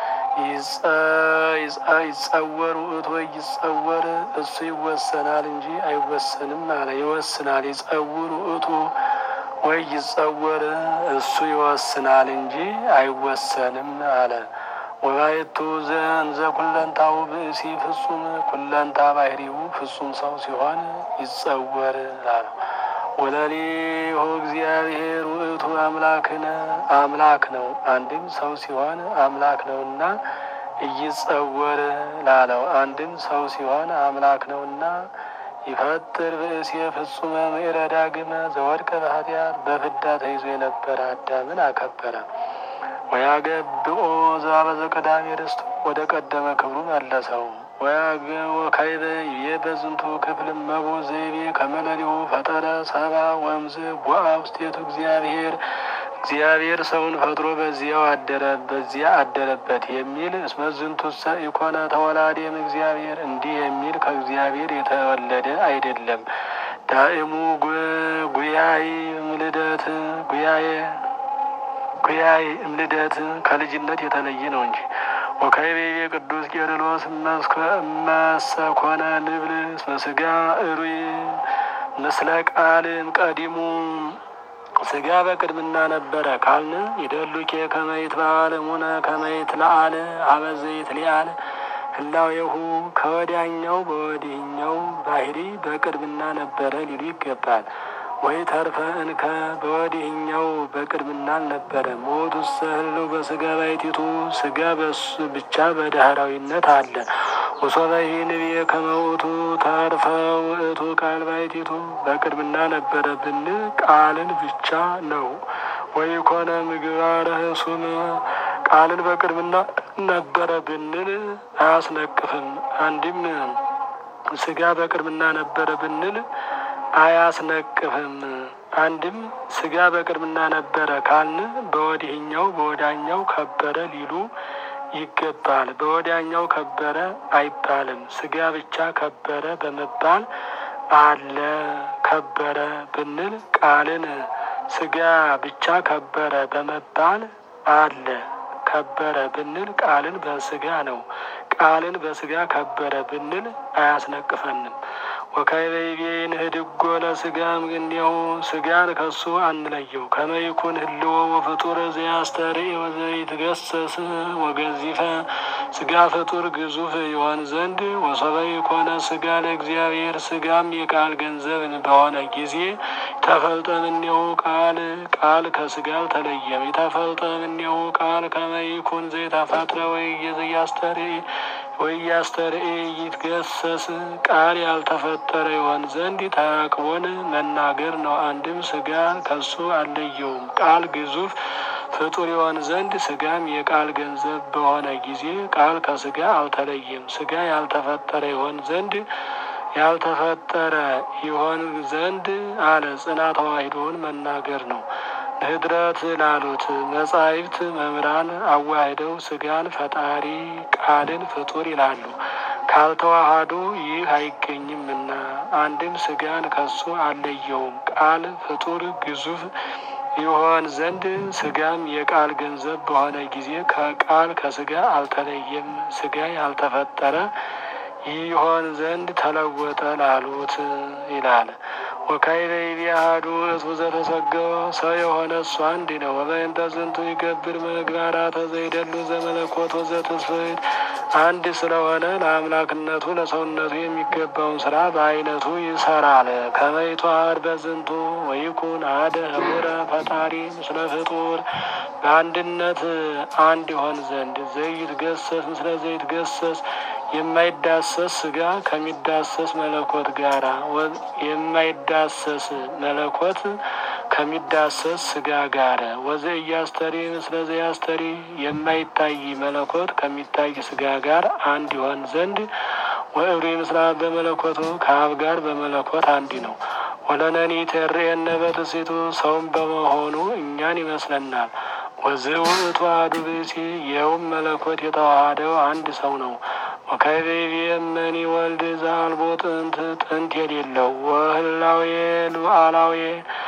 ይጸወር ውእቱ ወይ ይጸወር እሱ ይወሰናል እንጂ አይወሰንም አለ። ይወስናል ይጸውር ውእቱ ወይ ይጸወር እሱ ይወስናል እንጂ አይወሰንም አለ። ወባየቱ ዘንዘ ኩለንታው ብእሲ ፍጹም ኩለንታ ባህሪው ፍጹም ሰው ሲሆን ይጸወር አለ። ወለሊሁ እግዚአብሔር ውእቱ አምላክነ አምላክ ነው። አንድም ሰው ሲሆን አምላክ ነውና እይጸወር ላለው አንድም ሰው ሲሆን አምላክ ነውና ይፈጥር ብእሴ ፍጹመ ምዕረ ዳግመ ዘወድቀ በኃጢአት በፍዳ ተይዞ የነበረ አዳምን አከበረ። ወያገብኦ ዘአበዘ ቀዳሜ ርስቱ ወደ ቀደመ ክብሩ መለሰው። ወካዕበ ይቤ በዝንቱ ክፍል እመቦ ዘይቤ ከመለሊሁ ፈጠረ ሰባ ወእምዝ ቦአ ውስቴቱ እግዚአብሔር እግዚአብሔር ሰውን ፈጥሮ በዚያው አደረ በዚያ አደረበት የሚል እስመ ዝንቱሰ ኢኮነ ተወላዴም እግዚአብሔር እንዲህ የሚል ከእግዚአብሔር የተወለደ አይደለም። ዳእሙ ጉያይ ምልደት ጉያዬ ጉያይ እምልደት ከልጅነት የተለየ ነው እንጂ። ወካዕበ ይቤ ቅዱስ ቄርሎስ እመሰኮነ ንብል እስመ ሥጋ እሩይ ምስለ ቃልም ቀዲሙ ሥጋ በቅድምና ነበረ ካልን ይደሉኬ ከመይት በዓል ሙነ ከመይት ለአል አበዘይት ሊአል ህላዌሁ ከወዲያኛው በወዲህኛው ባህሪ በቅድምና ነበረ ሊሉ ይገባል። ወይ ተርፈ እንከ በወዲህኛው በቅድምና አልነበረ። ሞቱ ሰህለው በስጋ ባይቲቱ ስጋ በሱ ብቻ በዳህራዊነት አለ። ወሶበሂ ንብየ ከመውቱ ተርፈ ውእቱ ቃል ባይቲቱ በቅድምና ነበረ ብንል ቃልን ብቻ ነው። ወይ ኮነ ምግባረ ህሱም ቃልን በቅድምና ነበረ ብንል አያስነቅፍም። አንድም ስጋ በቅድምና ነበረ ብንል አያስነቅፍም። አንድም ስጋ በቅድምና ነበረ ካልን በወዲህኛው በወዳኛው ከበረ ሊሉ ይገባል። በወዲያኛው ከበረ አይባልም። ስጋ ብቻ ከበረ በመባል አለ። ከበረ ብንል ቃልን ስጋ ብቻ ከበረ በመባል አለ። ከበረ ብንል ቃልን በስጋ ነው። ቃልን በስጋ ከበረ ብንል አያስነቅፈንም። ወካይበይቤ ንህድጎ ለስጋም ግኔሁ ስጋን ከሱ አንለየው። ከመይኩን ህልዎ ወፍጡር ዘያስተርኢ ወዘይትገሰስ ወገዚፈ ስጋ ፍጡር ግዙፍ ይሆን ዘንድ ወሰበይ ኮነ ስጋ ለእግዚአብሔር ስጋም የቃል ገንዘብ በሆነ ጊዜ ተፈልጠ እምኔሁ ቃል ቃል ከስጋ አልተለየም። የተፈልጠ እምኔሁ ቃል ከመይኩን ዘይተፈጥረ ወይ ዘያስተርኢ ወያስተርኢ ይትገሰስ ቃል ያልተፈጠረ ይሆን ዘንድ ተአቅቦን መናገር ነው። አንድም ስጋ ከሱ አልለየውም። ቃል ግዙፍ ፍጡር ይሆን ዘንድ ስጋም የቃል ገንዘብ በሆነ ጊዜ ቃል ከስጋ አልተለየም። ስጋ ያልተፈጠረ ይሆን ዘንድ ያልተፈጠረ ይሆን ዘንድ አለ ጽና ተዋሂዶውን መናገር ነው። ንህድረት ላሉት መጻሕፍት መምህራን አዋህደው ስጋን ፈጣሪ ቃልን ፍጡር ይላሉ። ካልተዋሃዱ ይህ አይገኝምና አንድም ስጋን ከሱ አልለየውም። ቃል ፍጡር ግዙፍ ይሆን ዘንድ ስጋም የቃል ገንዘብ በሆነ ጊዜ ከቃል ከስጋ አልተለየም። ስጋ ያልተፈጠረ ይሆን ዘንድ ተለወጠ ላሉት ይላል። ወካይበ ይቢያሃዱ እቱ ዘተሰገወ ሰው የሆነ እሱ አንድ ነው። ወበእንተ ዝንቱ ይገብር ምግባራተ ዘይደሉ ዘመለኮት ወዘተስፈይት አንድ ስለሆነ ለአምላክነቱ ለሰውነቱ የሚገባውን ስራ በአይነቱ ይሰራል። ከመይቷር በዝንቱ ወይኩን አደ ህቡረ ፈጣሪ ምስለ ፍጡር በአንድነት አንድ ይሆን ዘንድ ዘይትገሰስ ምስለ ዘይትገሰስ የማይዳሰስ ስጋ ከሚዳሰስ መለኮት ጋራ የማይዳሰስ መለኮት ከሚዳሰስ ስጋ ጋር ወዘ እያስተሪ ምስለ ዘያስተሪ የማይታይ መለኮት ከሚታይ ስጋ ጋር አንድ ይሆን ዘንድ ወእብሪ ምስላ በመለኮቱ ከአብ ጋር በመለኮት አንድ ነው። ወለነኒ ተርእየነ በትሴቱ ሰውም በመሆኑ እኛን ይመስለናል። ወዝእ ውእቱ አሐዱ ብእሲ ይኸውም መለኮት የተዋሃደው አንድ ሰው ነው። ወካይቤ እመኒ ወልድ ዘአልቦ ጥንት ጥንት የሌለው ወህላዌ ሉዓላዌ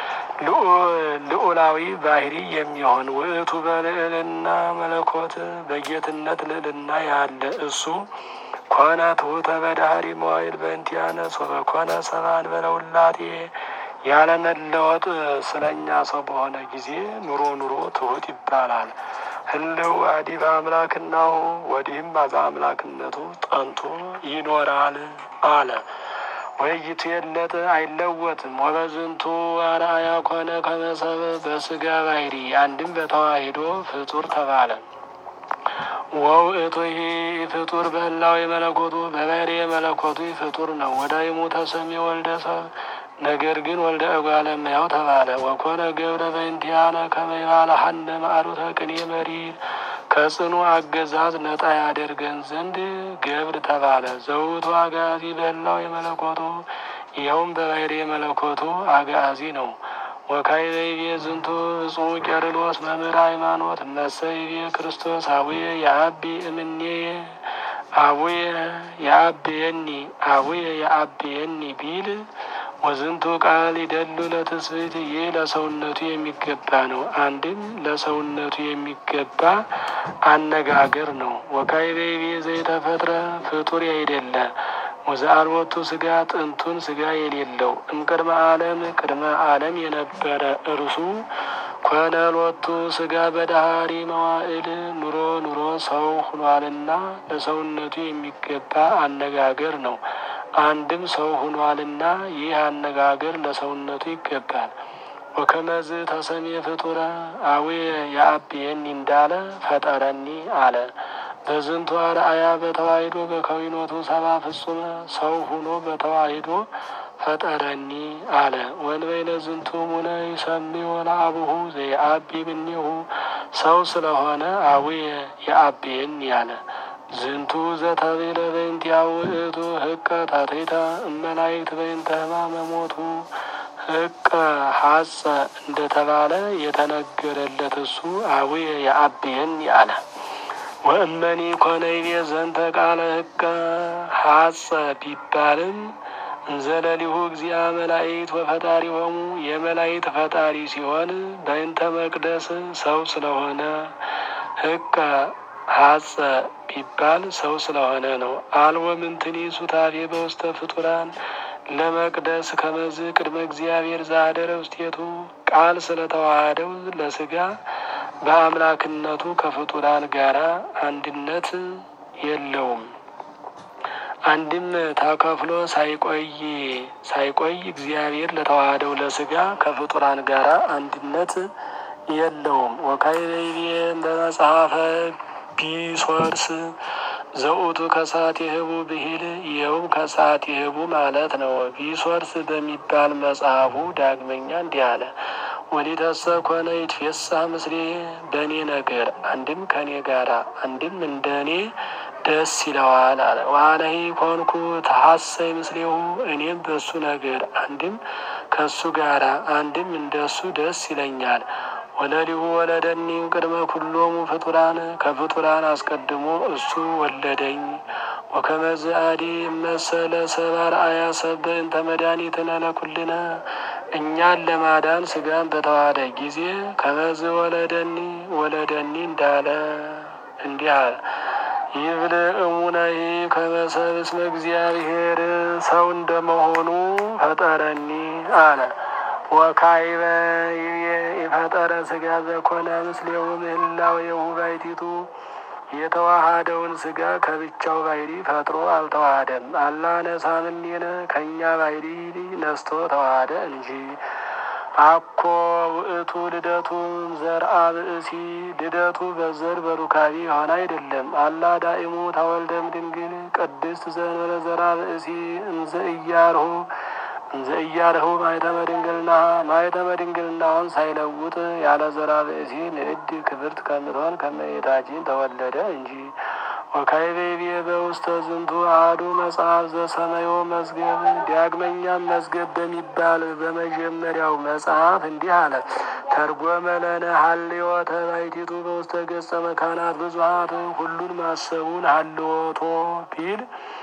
ልዑላዊ ባህሪ የሚሆን ውእቱ በልዕልና መለኮት በጌትነት ልዕልና ያለ እሱ ኮነ ትሑተ በዳህሪ መዋይል በእንቲአነ ሶበ ኮነ ሰብአ እንበለ ውላጤ ያለመለወጥ ስለኛ ሰው በሆነ ጊዜ ኑሮ ኑሮ ትሑት ይባላል። ህልው አዲበ አምላክናሁ ወዲህም አዛ አምላክነቱ ጠንቶ ይኖራል አለ። ወይቱ የለጥ አይለወጥም። ወበዝንቱ አርአያ ኮነ ከመሰብ በስጋ ባህሪ አንድም በተዋሂዶ ፍጡር ተባለ። ወውእቱ ይሄ ፍጡር በህላው የመለኮቱ በባህሪ የመለኮቱ ፍጡር ነው። ወዳይሙ ተሰሚ ወልደ ሰብ ነገር ግን ወልደ እጓለ እመሕያው ተባለ። ወኮነ ገብረ በእንቲአነ ከመ ይባልሐነ ማዕሩተ ቅኔ መሪር ከጽኑ አገዛዝ ነጣ ያደርገን ዘንድ ገብር ተባለ። ዘውቱ አጋዚ በህላው የመለኮቱ ይኸውም በባህሪ የመለኮቱ አጋዚ ነው። ወካይበይቤ ዝንቱ እጹ ቄርሎስ መምህር ሃይማኖት መሰይቤ ክርስቶስ አቡየ የአቢ እምኔ አቡየ የአብየኒ አቡየ የአብየኒ ቢል ወዝንቱ ቃል ይደሉ ለትስብእት ይህ ለሰውነቱ የሚገባ ነው። አንድም ለሰውነቱ የሚገባ አነጋገር ነው። ወካይቤቤ ዘይተፈጥረ ፍጡር አይደለ ወዘአልቦቱ ስጋ ጥንቱን ስጋ የሌለው እምቅድመ ዓለም ቅድመ ዓለም የነበረ እርሱ ኮነሎቱ ስጋ በዳህሪ መዋዕል ኑሮ ኑሮ ሰው ሁኗልና ለሰውነቱ የሚገባ አነጋገር ነው። አንድም ሰው ሁኗልና ይህ አነጋገር ለሰውነቱ ይገባል። ወከመዝ ተሰሜ ፍጡረ አቡየ የአብየኒ እንዳለ ፈጠረኒ አለ። በዝንቱ አርአያ በተዋሂዶ በከዊኖቱ ሰባ ፍጹመ ሰው ሁኖ በተዋሂዶ ፈጠረኒ አለ። ወንበይነ ዝንቱ ሙነ ይሰምዮ ለአቡሁ ዘየአቢ እምኔሁ ሰው ስለሆነ አቡየ የአብየኒ አለ። ዝንቱ ዘተቤለ በእንቲአሁ ውእቱ ህቀ ታቴታ እመላይክት በእንተ ሕማመ ሞቱ ህቀ ሀጸ እንደተባለ የተነገረለት እሱ አቡየ የአብየኒ አለ። ወእመኒ ኮነይቤ ዘንተ ቃለ ህቀ ሀጸ ቢባልም እንዘለሊሁ እግዚአ መላእክት ወፈጣሪ ሆሙ የመላእክት ፈጣሪ ሲሆን በእንተ መቅደስ ሰው ስለሆነ ህቀ ሀጸ ቢባል ሰው ስለሆነ ነው። አልወ ምንትኒ ሱታፌ በውስተ ፍጡራን ለመቅደስ ከመዝ ቅድመ እግዚአብሔር ዛደረ ውስቴቱ ቃል ስለተዋሃደው ለስጋ በአምላክነቱ ከፍጡራን ጋራ አንድነት የለውም። አንድም ተከፍሎ ሳይቆይ ሳይቆይ እግዚአብሔር ለተዋሃደው ለስጋ ከፍጡራን ጋራ አንድነት የለውም። ወካይቤ በመጽሐፈ ቢሶርስ ዘውቱ ከሰዓት የህቡ ብሂል ይኸውም ከሰዓት የህቡ ማለት ነው። ቢሶርስ በሚባል መጽሐፉ ዳግመኛ እንዲህ አለ። ወሊተሰ ኮነ ይትፌሳ ምስሌ በእኔ ነገር አንድም ከእኔ ጋራ አንድም እንደ እኔ ደስ ይለዋል አለ። ዋለሂ ኮንኩ ተሐሰይ ምስሌሁ እኔም በሱ ነገር አንድም ከሱ ጋራ አንድም እንደሱ ደስ ይለኛል። ወለሊሁ ወለደኒ ቅድመ ኩሎሙ ፍጡራን ከፍጡራን አስቀድሞ እሱ ወለደኝ። ወከመዝ አዲ መሰለ ሰብአ አርአያ ሰብ በእንተ መድኃኒትነ ለኩልነ እኛን ለማዳን ስጋን በተዋሃደ ጊዜ ከመዝ ወለደኒ ወለደኒ እንዳለ እንዲህ አለ። ይብል እሙነሂ ከመሰብ እስመ እግዚአብሔር ሰው እንደመሆኑ ፈጠረኒ አለ። ወካይበ የፈጠረ ስጋ ዘኮነ ምስሌው ምህላው የሁባይቲቱ የተዋሃደውን ስጋ ከብቻው ባይሪ ፈጥሮ አልተዋሃደም። አላ ነሳምኔነ ከእኛ ባይሪ ነስቶ ተዋሃደ እንጂ። አኮ ውእቱ ልደቱ ዘርአ ብእሲ ልደቱ በዘር በሩካቢ የሆነ አይደለም። አላ ዳኢሙ ተወልደም ድንግል ቅድስት ዘንበለ ዘርአ ብእሲ እንዘ እያርሁ እንዘ እያርሁ ማኅተመ ድንግልና ማኅተመ ድንግልናውን ሳይለውጥ ያለ ዘርአ ብእሲ ንዕድ ክብርት ከምትሆን ከእመቤታችን ተወለደ እንጂ። ወካይቤቤ በውስተ ዝንቱ አሐዱ መጽሐፍ ዘሰመዮ መዝገብ ዳግመኛም መዝገብ በሚባል በመጀመሪያው መጽሐፍ እንዲህ አለ። ተርጎመ ለነ ሀልዮተ ባሕቲቱ በውስተ ገጸ መካናት ብዙኃት ሁሉን ማሰቡን ሀልዎቶ ቢል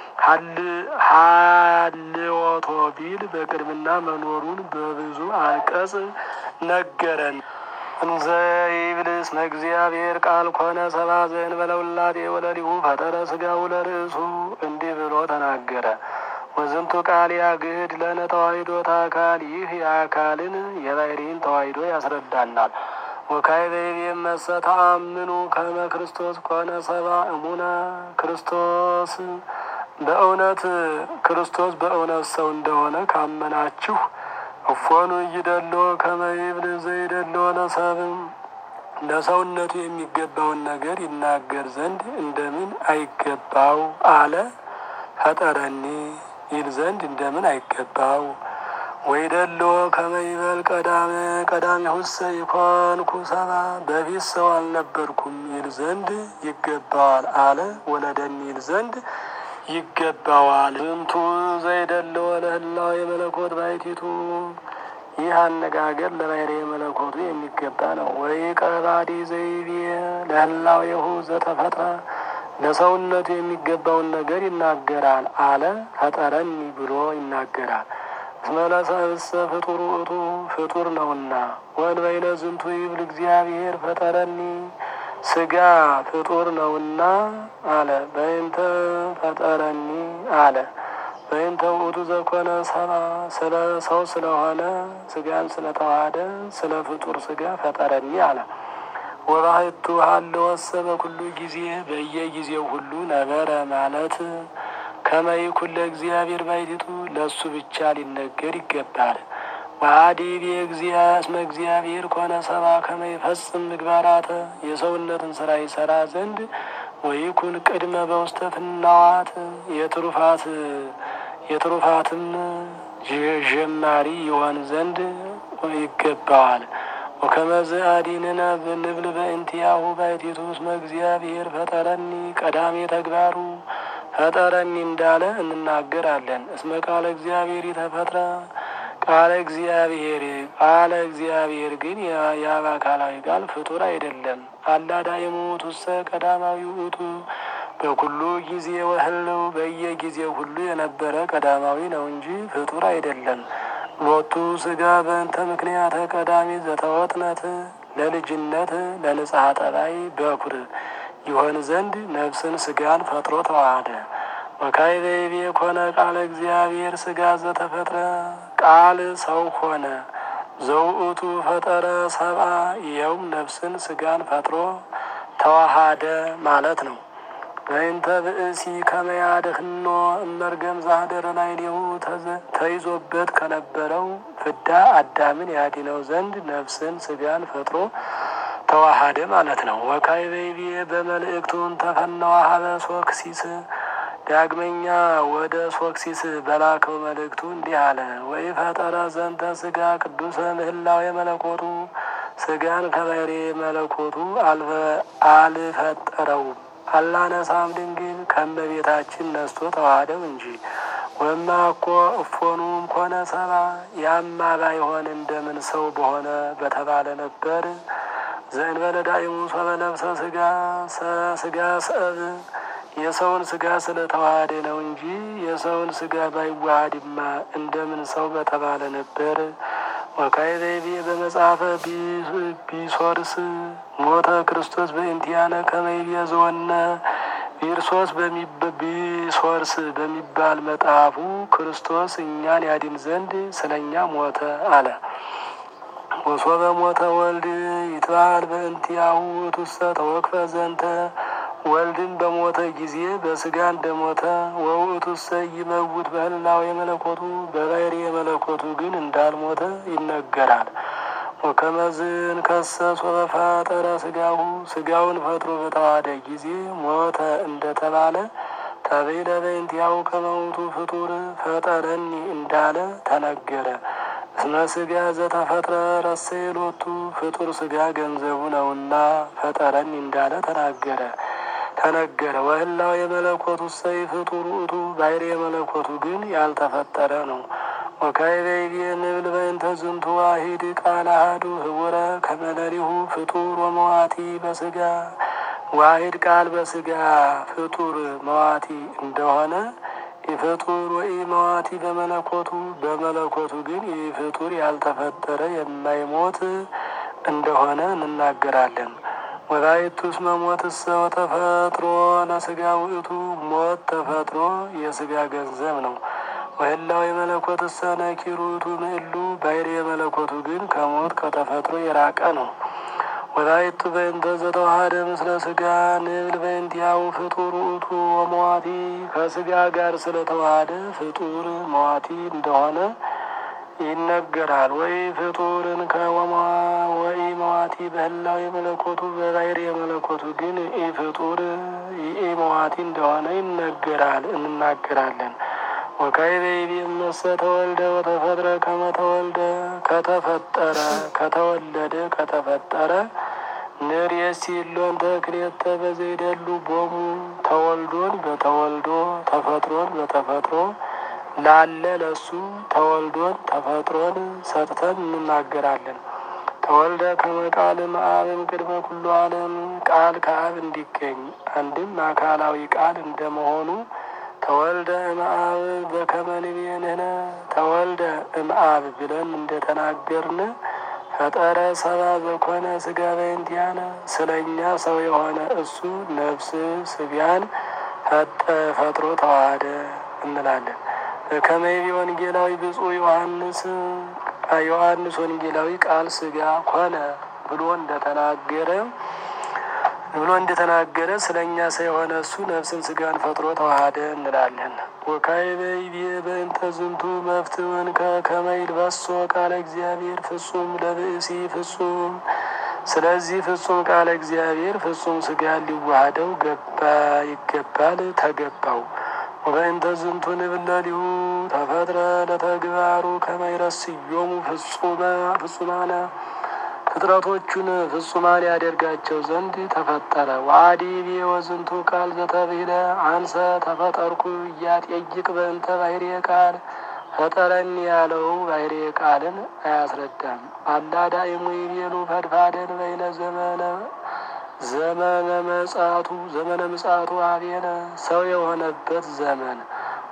ሀልዎቶ ቢል በቅድምና መኖሩን በብዙ አንቀጽ ነገረን። እንዘ ይብል እስመ እግዚአብሔር ቃል ኮነ ሰብአ ዘእንበለ ውላዴ ወለሊሁ ፈጠረ ሥጋሁ ለርእሱ እንዲህ ብሎ ተናገረ። ወዝንቱ ቃል ያግድ ለነ ተዋሂዶተ አካል ይህ የአካልን የባሕርይን ተዋሂዶ ያስረዳናል። ወካይበይቤ መሰ ተአምኑ ከመ ክርስቶስ ኮነ ሰብአ እሙነ ክርስቶስ በእውነት ክርስቶስ በእውነት ሰው እንደሆነ ካመናችሁ እፎኑ እይደሎ ከመ ይብል ዘይደሎ ለሰብእ ለሰውነቱ የሚገባውን ነገር ይናገር ዘንድ እንደምን አይገባው አለ። ፈጠረኒ ይል ዘንድ እንደምን አይገባው ወይደሎ ከመ ይበል ቀዳመ ቀዳሚሁሰ ይኮንኩ ሰብአ በፊት ሰው አልነበርኩም ይል ዘንድ ይገባዋል አለ። ወለደኒ ይል ዘንድ ይገባዋል። ዝንቱ ዘይደለወ ለህላዌ የመለኮት ባሕቲቱ ይህ አነጋገር ለባሕርየ መለኮቱ የሚገባ ነው። ወይ ቀባዲ ዘይቤ ለህላዌሁ ዘተፈጥረ ለሰውነቱ የሚገባውን ነገር ይናገራል አለ። ፈጠረኒ ብሎ ይናገራል። እስመ ለሰብእሰ ፍጡር ውእቱ ፍጡር ነውና። ወእንበይነ ዝንቱ ይብል እግዚአብሔር ፈጠረኒ ስጋ ፍጡር ነውና አለ። በእንተ ፈጠረኒ አለ። በእንተ ውእቱ ዘኮነ ሰብአ ስለ ሰው ስለሆነ ስጋን ስለተዋሃደ ስለ ፍጡር ስጋ ፈጠረኒ አለ። ወባሕቱ ሀለወሰ በኩሉ ጊዜ በየጊዜው ሁሉ ነበረ ማለት ከመ ይኩን ለእግዚአብሔር ባሕቲቱ ለእሱ ብቻ ሊነገር ይገባል። ዋዲ እስመ እግዚአብሔር ኮነ ሰብአ ከመ ይፈጽም ምግባራተ የሰውነትን ስራ ይሰራ ዘንድ ወይኩን ቅድመ በውስተ ፍናዋት የትሩፋት የትሩፋትም ጀማሪ ይሆን ዘንድ ይገባዋል። ወከመዝ አዲንነ ብንብል በእንቲአሁ ባሕቲቱ እስመ እግዚአብሔር ፈጠረኒ ቀዳሜ ተግባሩ ፈጠረኒ እንዳለ እንናገራለን። እስመ ቃለ እግዚአብሔር ይተፈጥረ ቃለ እግዚአብሔር ቃለ እግዚአብሔር ግን የአብ አካላዊ ቃል ፍጡር አይደለም። አላዳይሙ ውእቱሰ ቀዳማዊ ውእቱ በኩሉ ጊዜ ወህልው በየጊዜው ሁሉ የነበረ ቀዳማዊ ነው እንጂ ፍጡር አይደለም። ሎቱ ስጋ በእንተ ምክንያተ ቀዳሚ ዘተወጥነት ለልጅነት ለንጽሐ ጠባይ በኩር ይሆን ዘንድ ነፍስን ስጋን ፈጥሮ ተዋሃደ። ወካዕበ ይቤ ኮነ ቃለ እግዚአብሔር ስጋ ዘተፈጥረ ቃል ሰው ሆነ ዘውእቱ ፈጠረ ሰብአ ይኸውም ነፍስን ስጋን ፈጥሮ ተዋሃደ ማለት ነው። በእንተ ብእሲ ከመያድህኖ እመርገም ዛህደረ ላዕሌሁ ተይዞበት ከነበረው ፍዳ አዳምን ያድነው ዘንድ ነፍስን ስጋን ፈጥሮ ተዋሃደ ማለት ነው። ወካዕበ ይቤ በመልእክቱን ተፈነወ ሀበ ሶክሲስ ዳግመኛ ወደ ሶክሲስ በላከው መልእክቱ እንዲህ አለ። ወይ ፈጠረ ዘንተ ስጋ ቅዱሰ ምህላው የመለኮቱ ስጋን ከባህሪ መለኮቱ አልፈጠረውም አላነሳም ድንግል ከመቤታችን ነስቶ ተዋህደው እንጂ ወማ እኮ እፎኑም ኮነ ሰባ ያማ ባይሆን እንደምን ሰው በሆነ በተባለ ነበር። ዘእንበለ ዳይሙ ሶበ ለብሰ ስጋ ስጋ ሰብ የሰውን ስጋ ስለተዋሃደ ነው እንጂ የሰውን ስጋ ባይዋሃድማ እንደምን ሰው በተባለ ነበር። ወካዕበ ይቤ በመጽሐፈ ቢሶርስ ሞተ ክርስቶስ በእንቲአነ ከመ ይቤዝወነ ቢርሶስ ቢሶርስ በሚባል መጽሐፉ ክርስቶስ እኛን ያድን ዘንድ ስለ እኛ ሞተ አለ። ወሶበ ሞተ ወልድ ይትባል በእንቲአሁ ውእቱሰ ተወክፈ ዘንተ ወልድን በሞተ ጊዜ በስጋ እንደሞተ ወውእቱሰ ይመውት በህላዌ የመለኮቱ በባሕሪ የመለኮቱ ግን እንዳልሞተ ይነገራል። ወከመዝን ከሰ ሶበ ፈጠረ ስጋሁ ስጋውን ፈጥሮ በተዋሃደ ጊዜ ሞተ እንደተባለ ተቤለ በእንቲአሁ ከመውቱ ፍጡር ፈጠረኒ እንዳለ ተነገረ። እስመ ስጋ ዘተፈጥረ ረሰየ ሎቱ ፍጡር ስጋ ገንዘቡ ነውና ፈጠረኒ እንዳለ ተናገረ ተነገረ። ወህላው የመለኮቱ ሰይ ፍጡር ውእቱ ባሕሪ የመለኮቱ ግን ያልተፈጠረ ነው። ወካዕበ ይቤ ንብል በእንተ ዝንቱ ዋሂድ ቃል አሐዱ ህቡረ ከመለሊሁ ፍጡር ወመዋቲ በስጋ ዋሂድ ቃል በስጋ ፍጡር መዋቲ እንደሆነ የፍጡር ወይ መዋቲ በመለኮቱ በመለኮቱ ግን ይህ ፍጡር ያልተፈጠረ የማይሞት እንደሆነ እንናገራለን። ወላይቱ እስመ ሞትሰ ወተፈጥሮ ለስጋ ውእቱ ሞት ተፈጥሮ የስጋ ገንዘብ ነው። ወህላው የመለኮትሰ ነኪር ውእቱ ምእሉ ባሕሪ የመለኮቱ ግን ከሞት ከተፈጥሮ የራቀ ነው። ወላይቱ በእንተ ዘተዋሃደ ምስለ ስጋ ንብል በእንቲአሁ ፍጡር ውእቱ ወመዋቲ ከስጋ ጋር ስለተዋሃደ ፍጡር መዋቲ እንደሆነ ይነገራል። ወይ ፍጡርን ከወማ ወይ መዋቲ በህላው የመለኮቱ በባሕሪ የመለኮቱ ግን ኢ ፍጡር ኢ መዋቲ እንደሆነ ይነገራል እንናገራለን። ወካዕበ ይቤ እመሰ ተወልደ ወተፈጥረ ከመ ተወልደ ከተፈጠረ ከተወለደ ከተፈጠረ ንርእሲ እሎን ተክልኤተ በዘይደሉ ቦሙ ተወልዶን በተወልዶ ተፈጥሮን በተፈጥሮ ላለ ለሱ ተወልዶን ተፈጥሮን ሰጥተን እንናገራለን። ተወልደ ከመ ቃል እምአብም ቅድመ ኩሉ ዓለም ቃል ከአብ እንዲገኝ አንድም አካላዊ ቃል እንደመሆኑ ተወልደ እምአብ በከመ ንቤንህነ ተወልደ እምአብ ብለን እንደተናገርን ፈጠረ ሰባ በኮነ ስጋ በእንቲአነ ስለ እኛ ሰው የሆነ እሱ ነፍስ ስጋን ፈጥሮ ተዋሃደ እንላለን። ከመይቢ ወንጌላዊ ብፁዕ ዮሐንስ ዮሐንስ ወንጌላዊ ቃል ስጋ ኮነ ብሎ እንደተናገረ ብሎ እንደተናገረ ስለ እኛ ሰው የሆነ እሱ ነፍስን ስጋን ፈጥሮ ተዋሃደ እንላለን። ወካዕበ ይቤ በእንተ ዝንቱ መፍትውን ከመ ይልበሶ ቃለ እግዚአብሔር ፍጹም ለብእሲ ፍጹም ስለዚህ ፍጹም ቃለ እግዚአብሔር ፍጹም ስጋን ሊዋሃደው ገባ ይገባል ተገባው። ወበእንተ ዝንቱ ንብለሊሁ ተፈጥረ ለተግባሩ ከመ ይረስዮሙ ፍጹማነ ፍጥረቶቹን ፍጹማን ያደርጋቸው ዘንድ ተፈጠረ። ወአዲ ቤ ወዝንቱ ቃል ዘተብሂለ አንሰ ተፈጠርኩ እያጤይቅ በእንተ ባሕርየ ቃል ፈጠረኒ ያለው ባሕርየ ቃልን አያስረዳም። አላዳይሙ ይቤሉ ፈድፋደን በይነ ዘመነ ዘመነ መጻቱ ዘመነ ምጻቱ አቤነ ሰው የሆነበት ዘመን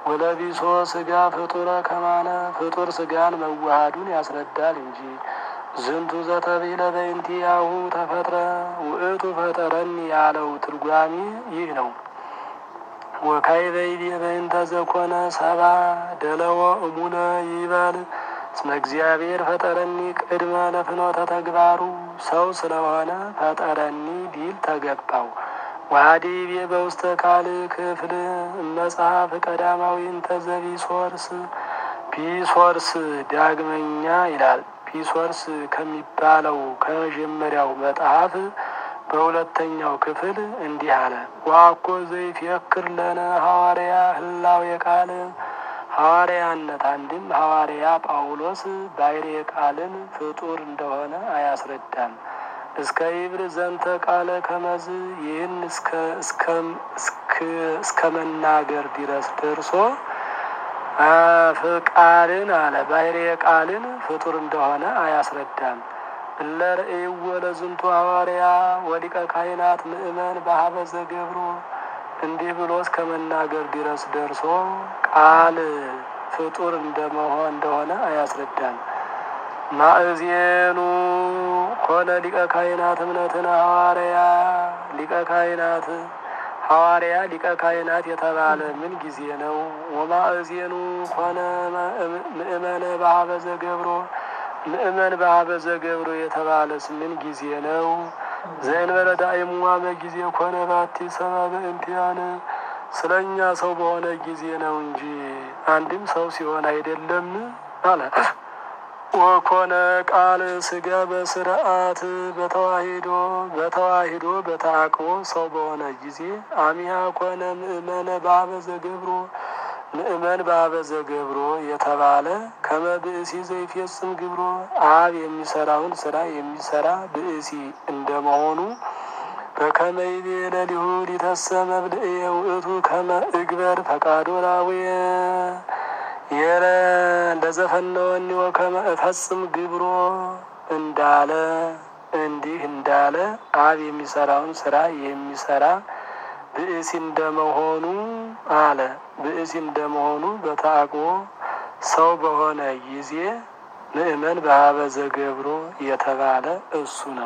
ወለቢሶ ስጋ ፍጡረ ከማነ ፍጡር ስጋን መዋሃዱን ያስረዳል እንጂ ዝንቱ ዘተብሂለ በእንቲአሁ ተፈጥረ ውእቱ ፈጠረኒ ያለው ትርጓሜ ይህ ነው። ወካይ በይቤ በእንተ ዘኮነ ሰባ ደለወ እሙነ ይበል እስመ እግዚአብሔር ፈጠረኒ ቅድመ ለፍኖተ ተግባሩ ሰው ስለሆነ ፈጠረኒ ቢል ተገባው። ዋዲ ቤ በውስተ ካል ክፍል መጽሐፍ ቀዳማዊ እንተ ዘቢሶርስ ፒሶርስ ዳግመኛ ይላል። ፒሶርስ ከሚባለው ከመጀመሪያው መጽሐፍ በሁለተኛው ክፍል እንዲህ አለ። ዋኮ ዘይፍክር ለነ ሐዋርያ ህላዌ ቃል ሐዋርያነት አንድም ሐዋርያ ጳውሎስ ባሕርየ ቃልን ፍጡር እንደሆነ አያስረዳም። እስከ ይብር ዘንተ ቃለ ከመዝ ይህን እስከ መናገር ድረስ ደርሶ ቃልን አለ ባሕርየ ቃልን ፍጡር እንደሆነ አያስረዳም። እለ ርእይዎ ለዝንቱ ሐዋርያ ወሊቀ ካህናት ምእመን በሀበ ዘገብሮ እንዲህ ብሎ እስከ መናገር ድረስ ደርሶ ቃል ፍጡር እንደመሆን እንደሆነ አያስረዳም። ማእዜኑ ኮነ ሊቀ ካህናት እምነትን ሐዋርያ ሊቀ ካህናት ሐዋርያ ሊቀ ካህናት የተባለ ምን ጊዜ ነው? ወማእዜኑ ኮነ ምእመነ በሀበ ዘገብሮ ምእመን በሀበ ዘገብሮ የተባለስ ምን ጊዜ ነው? ዘእንበለ ዳእሙዋ ጊዜ ኮነ ባቲ ሰባ በእንቲአነ ስለ እኛ ሰው በሆነ ጊዜ ነው እንጂ አንድም ሰው ሲሆን አይደለም አለ። ወኮነ ቃል ስጋ በስርዓት በተዋሂዶ በተዋሂዶ በተአቅቦ ሰው በሆነ ጊዜ አሚያ ኮነ ምእመነ በሀበ ዘገብሮ ምእመን በሀበ ዘገብሮ የተባለ ከመ ብእሲ ዘይፌጽም ግብሮ አብ የሚሰራውን ስራ የሚሰራ ብእሲ እንደመሆኑ በከመ ይቤ ለሊሁ ሊተሰ መብልእየ ውእቱ ከመ እግበር ፈቃዶ ላዌየ የለ ለዘፈነወኒ ወከመ እፈጽም ግብሮ እንዳለ እንዲህ እንዳለ አብ የሚሰራውን ስራ የሚሰራ ብእሲ እንደመሆኑ አለ ብእሲ እንደመሆኑ በተአቅቦ ሰው በሆነ ጊዜ ምእመን በሀበ ዘገብሮ የተባለ እሱ ነው።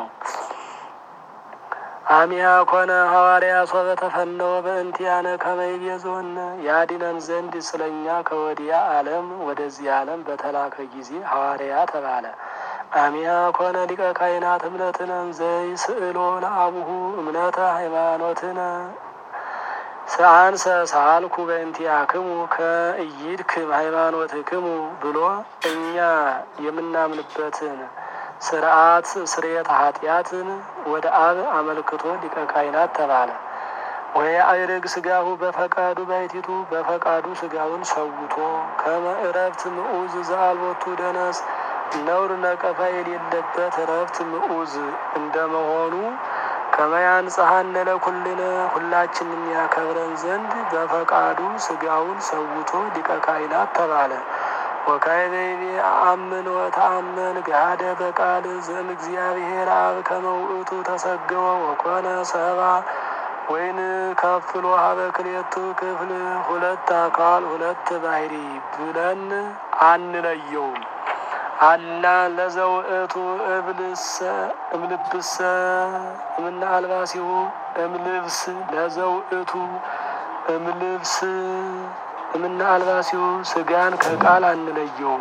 አሚያ ኮነ ሐዋርያ ሶበ ተፈነወ በእንቲአነ ከመ ይቤዞን ያድነን ዘንድ ስለኛ ከወዲያ ዓለም ወደዚህ ዓለም በተላከ ጊዜ ሐዋርያ ተባለ። አሚያ ኮነ ሊቀ ካህናት እምነትነ ዘይ ስእሎ ለአቡሁ እምነተ ሃይማኖትነ አንሰ ሳልኩ በእንቲአክሙ ከእይድክም ሃይማኖትክሙ ብሎ እኛ የምናምንበትን ስርዓት ስርየት ኃጢአትን ወደ አብ አመልክቶ ሊቀ ካህናት ተባለ። ወይ አይርግ ስጋሁ በፈቃዱ ባይቲቱ በፈቃዱ ስጋውን ሰውቶ ከመ እረፍት ምዑዝ ዘአልቦቱ ደነስ ነውር ነቀፋ የሌለበት እረፍት ምዑዝ እንደመሆኑ ከመያንጽሐነ ለኩልነ ሁላችን የሚያከብረን ዘንድ በፈቃዱ ስጋውን ሰውቶ ሊቀ ካህናት ተባለ። ወካዕበ ይቤ አአምን ወተአመን ገሃደ በቃል ዘእም እግዚአብሔር አብ ከመ ውእቱ ተሰገወ ወኮነ ሰባ ወይን ከፍሎ ሀበ ክልኤቱ ክፍል ሁለት አካል ሁለት ባህሪ ብለን አንለየውም። አላ ለዘውእቱ እብልሰ እምልብሰ እምነ አልባሲሁ እምልብስ ለዘውእቱ እምልብስ እምነ አልባሲሁ ስጋን ከቃል አንለየውም።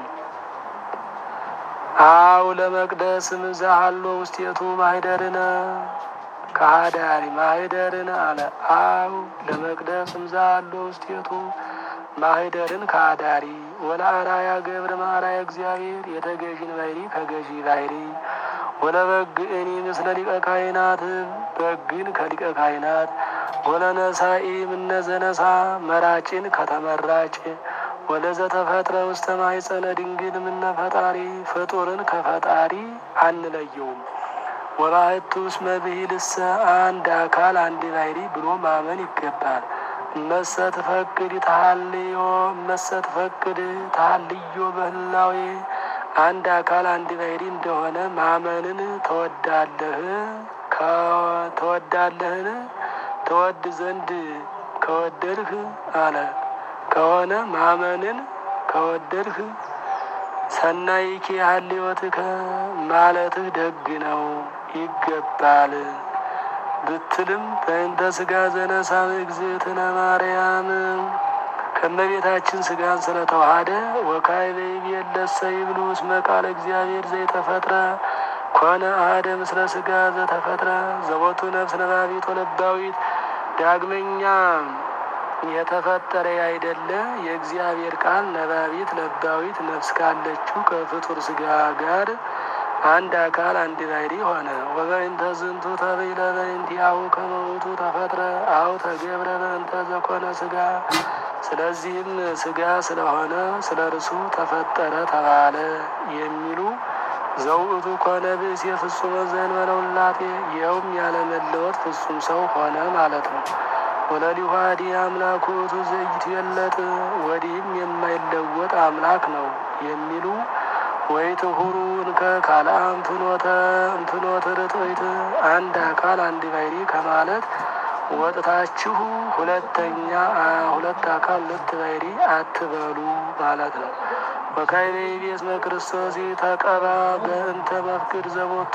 አው ለመቅደስ ምዛሃሎ ውስቴቱ ማህደርነ ከሃዳሪ ማህደርን አለ አው ለመቅደስ ምዛሃሎ ውስቴቱ ማህደርን ከአዳሪ ወለ አራያ ገብረ ማራያ እግዚአብሔር የተገዥን ባሕሪ ከገዢ ባሕሪ ወለ በግ እኒ ምስለ ሊቀ ካህናት በግን ከሊቀ ካህናት ወለ ነሳኢ ምነ ዘነሳ መራጭን ከተመራጭ ወለ ዘተፈጥረ ውስተ ማኅፀነ ድንግል ምነ ፈጣሪ ፍጡርን ከፈጣሪ አንለየውም። ወባሕቱ እስመ ብሂልሰ አንድ አካል አንድ ባሕሪ ብሎ ማመን ይገባል። እመሰ ትፈቅድ ተሃልዮ እመሰ ትፈቅድ ተሃልዮ በህላዌ አንድ አካል አንድ ባሕሪ እንደሆነ ማመንን ተወዳለህ ተወዳለህን ተወድ ዘንድ ከወደድህ አለ ከሆነ ማመንን ከወደድህ ሰናይኪ ሀልዮትከ ማለትህ ደግ ነው ይገባል ብትልም በእንተ ስጋ ዘነሳብ እግዝእትነ ማርያም ከእመቤታችን ስጋን ስለተዋሃደ ወካይ በይቤለሰ ይብሉ እስመ ቃለ እግዚአብሔር ዘይተፈጥረ ኮነ አሐደ ምስለ ስጋ ዘተፈጥረ ዘቦቱ ነፍስ ነባቢት ወለባዊት ዳግመኛ የተፈጠረ ያይደለ የእግዚአብሔር ቃል ነባቢት ለባዊት ነፍስ ካለችው ከፍጡር ስጋ ጋር አንድ አካል አንድ ባሕሪ ሆነ። ወበእንተ ዝንቱ ተብይለ በእንቲአሁ ከመ ውእቱ ተፈጥረ አው ተገብረ በእንተ ዘኮነ ስጋ። ስለዚህም ስጋ ስለሆነ ስለ እርሱ ተፈጠረ ተባለ የሚሉ ዘውእቱ ኮነ ብእሴ ፍጹመ ዘእንበለ ውላጤ ይኸውም ያለመለወጥ ፍጹም ሰው ሆነ ማለት ነው። ወለሊሁ አሐዲ አምላክ ውእቱ ዘኢትዌለጥ ወዲህም የማይለወጥ አምላክ ነው የሚሉ ወይትሁሩ እንከ ካልአም ፍኖተ እንፍኖተ ርትዕት አንድ አካል አንድ ባሕሪ ከማለት ወጥታችሁ ሁለተኛ ሁለት አካል ሁለት ባሕሪ አትበሉ ማለት ነው። ወካዕበ ይቤ እስመ ክርስቶስ ተቀባ በእንተ መፍቅድ ዘቦቱ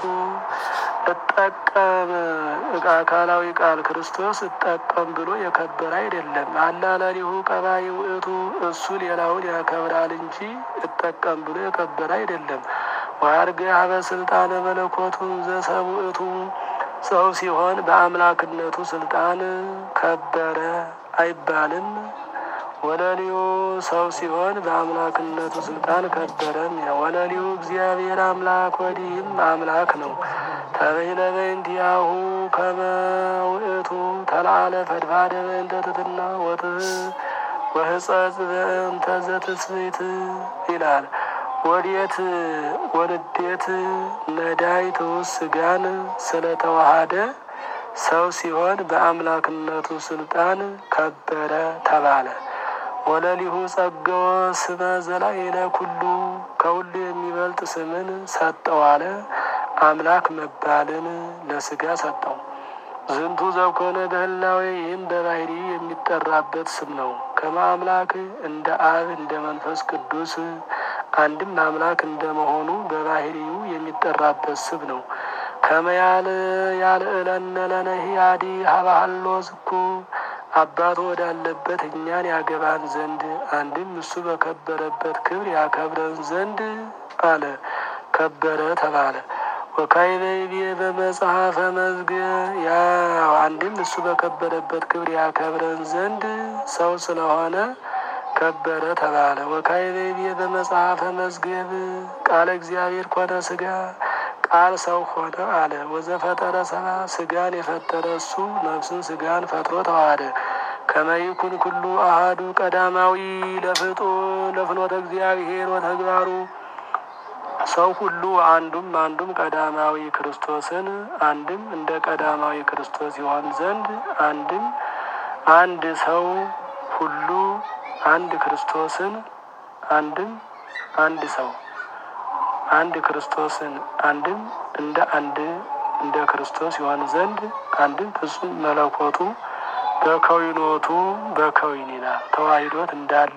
እጠቀም አካላዊ ቃል ክርስቶስ እጠቀም ብሎ የከበረ አይደለም። አላለሊሁ ቀባይ ውእቱ እሱ ሌላውን ያከብራል እንጂ እጠቀም ብሎ የከበረ አይደለም። ወአርገ ሀበ ስልጣነ መለኮቱ ዘሰብ ውእቱ ሰው ሲሆን በአምላክነቱ ስልጣን ከበረ አይባልም። ወለሊሁ ሰው ሲሆን በአምላክነቱ ስልጣን ከበረም። ወለሊሁ እግዚአብሔር አምላክ ወዲህም አምላክ ነው። ተበይለ በእንቲአሁ ከመ ውእቱ ተለዓለ ፈድፋደ በእንተ ትሕትና ወሕጸጽ በእንተ ዘትስብእት ይላል። ወዴት ወንዴት ነዳይ ትውስ ስጋን ስለተዋሃደ ሰው ሲሆን በአምላክነቱ ስልጣን ከበረ ተባለ። ወለሊሁ ጸገወ ስመ ዘላዕለ ኩሉ ከሁሉ የሚበልጥ ስምን ሰጠው አለ። አምላክ መባልን ለስጋ ሰጠው። ዝንቱ ዘኮነ በህላዌ ይህም በባሕሪ የሚጠራበት ስም ነው። ከመ አምላክ እንደ አብ እንደ መንፈስ ቅዱስ አንድም አምላክ እንደመሆኑ በባሕሪው የሚጠራበት ስም ነው። ከመያል ያልእለነ ለነሂ አዲ ሀባሃሎ ዝኩ አባቱ ወዳለበት እኛን ያገባን ዘንድ አንድም እሱ በከበረበት ክብር ያከብረን ዘንድ አለ። ከበረ ተባለ። ወካዕበ ይቤ በመጽሐፈ መዝግዕ ያው አንድም እሱ በከበረበት ክብር ያከብረን ዘንድ ሰው ስለሆነ ከበረ ተባለ። ወካዕበ ይቤ በመጽሐፈ መዝገብ ቃለ እግዚአብሔር ኮነ ስጋ ቃል ሰው ሆነ አለ። ወዘፈጠረ ሰባ ስጋን የፈጠረ እሱ ነፍስን ስጋን ፈጥሮ ተዋሃደ። ከመይኩን ኩሉ አሃዱ ቀዳማዊ ለፍጡ ለፍኖተ እግዚአብሔር ወተግባሩ ሰው ሁሉ አንዱም አንዱም ቀዳማዊ ክርስቶስን አንድም እንደ ቀዳማዊ ክርስቶስ ይሆን ዘንድ አንድም አንድ ሰው ሁሉ አንድ ክርስቶስን አንድም አንድ ሰው አንድ ክርስቶስን አንድም እንደ አንድ እንደ ክርስቶስ ይሆን ዘንድ አንድም ፍጹም መለኮቱ በከዊኖቱ በከዊን ይላል ተዋሂዶት እንዳለ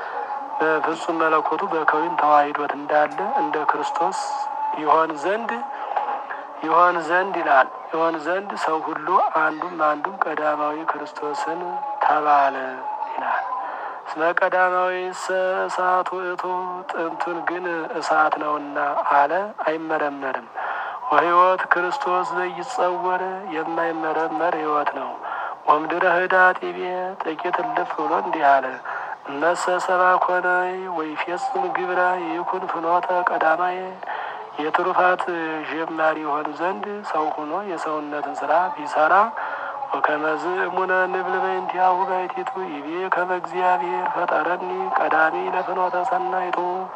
ፍጹም መለኮቱ በከዊን ተዋሂዶት እንዳለ እንደ ክርስቶስ ይሆን ዘንድ ይሆን ዘንድ ይላል ይሆን ዘንድ ሰው ሁሉ አንዱም አንዱም ቀዳማዊ ክርስቶስን ተባለ ይላል። እስመ ቀዳማዊ እሳት ውእቱ ጥንቱን ግን እሳት ነውና አለ አይመረመርም። ወሕይወት ክርስቶስ ዘይጸወር የማይመረመር ሕይወት ነው። ወምድረ ህዳጥ ይቤ ጥቂት እልፍ ብሎ እንዲህ አለ እነሰ ሰባ ኮነ ወይፌጽም ግብረ ይኩን ፍኖተ ቀዳማዬ የትሩፋት ጀማሪ ይሆን ዘንድ ሰው ሆኖ የሰውነትን ስራ ቢሰራ ወከመዝ እሙነ ንብል በእንቲአሁ ባሕቲቱ ይቤ ከመ እግዚአብሔር ፈጠረኒ ቀዳሚ ለፍኖተ ሰናይቱ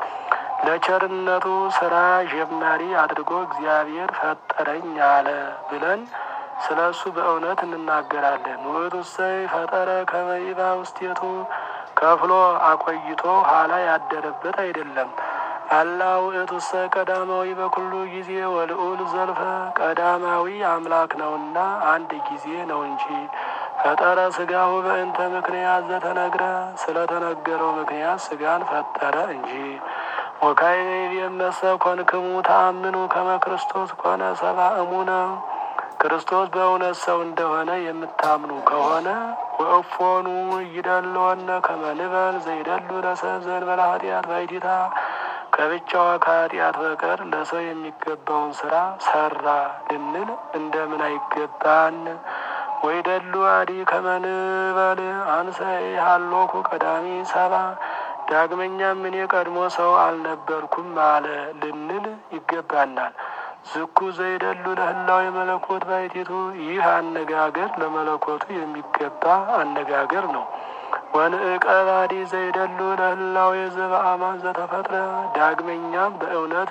ለቸርነቱ ስራ ጀማሪ አድርጎ እግዚአብሔር ፈጠረኝ አለ ብለን ስለ እሱ በእውነት እንናገራለን። ውእቱሰ ፈጠረ ከመ ይባ ውስቴቱ ከፍሎ አቆይቶ ኋላ ያደረበት አይደለም። አላ ውእቱሰ ቀዳማዊ በኩሉ ጊዜ ወልዑል ዘልፈ ቀዳማዊ አምላክ ነውና አንድ ጊዜ ነው እንጂ ፈጠረ ስጋሁ በእንተ ምክንያት ዘተነግረ ስለተነገረው ምክንያት ስጋን ፈጠረ እንጂ ወካዕበ የመሰ ኮንክሙ ተአምኑ ከመ ክርስቶስ ኮነ ሰብአ እሙነ ክርስቶስ በእውነት ሰው እንደሆነ የምታምኑ ከሆነ ወእፎኑ ይደልወነ ከመ ንበል ዘይደሉ ለሰብ ዘእንበለ ኃጢአት ባሕቲታ ከብቻዋ ከኃጢአት በቀር ለሰው የሚገባውን ስራ ሰራ ልንል እንደምን አይገባን? ወይደሉ አዲ ከመ ንበል አንሰ ኢሃሎኩ ቀዳሚ ሰብአ ዳግመኛም እኔ ቀድሞ ሰው አልነበርኩም አለ ልንል ይገባናል። ዝኩ ዘይደሉ ለህላዌ መለኮት ባሕቲቱ ይህ አነጋገር ለመለኮቱ የሚገባ አነጋገር ነው። ወንዕቀባዲ ዘይደሉ ለህላዌ ዘበአማን ዘተፈጥረ ዳግመኛም በእውነት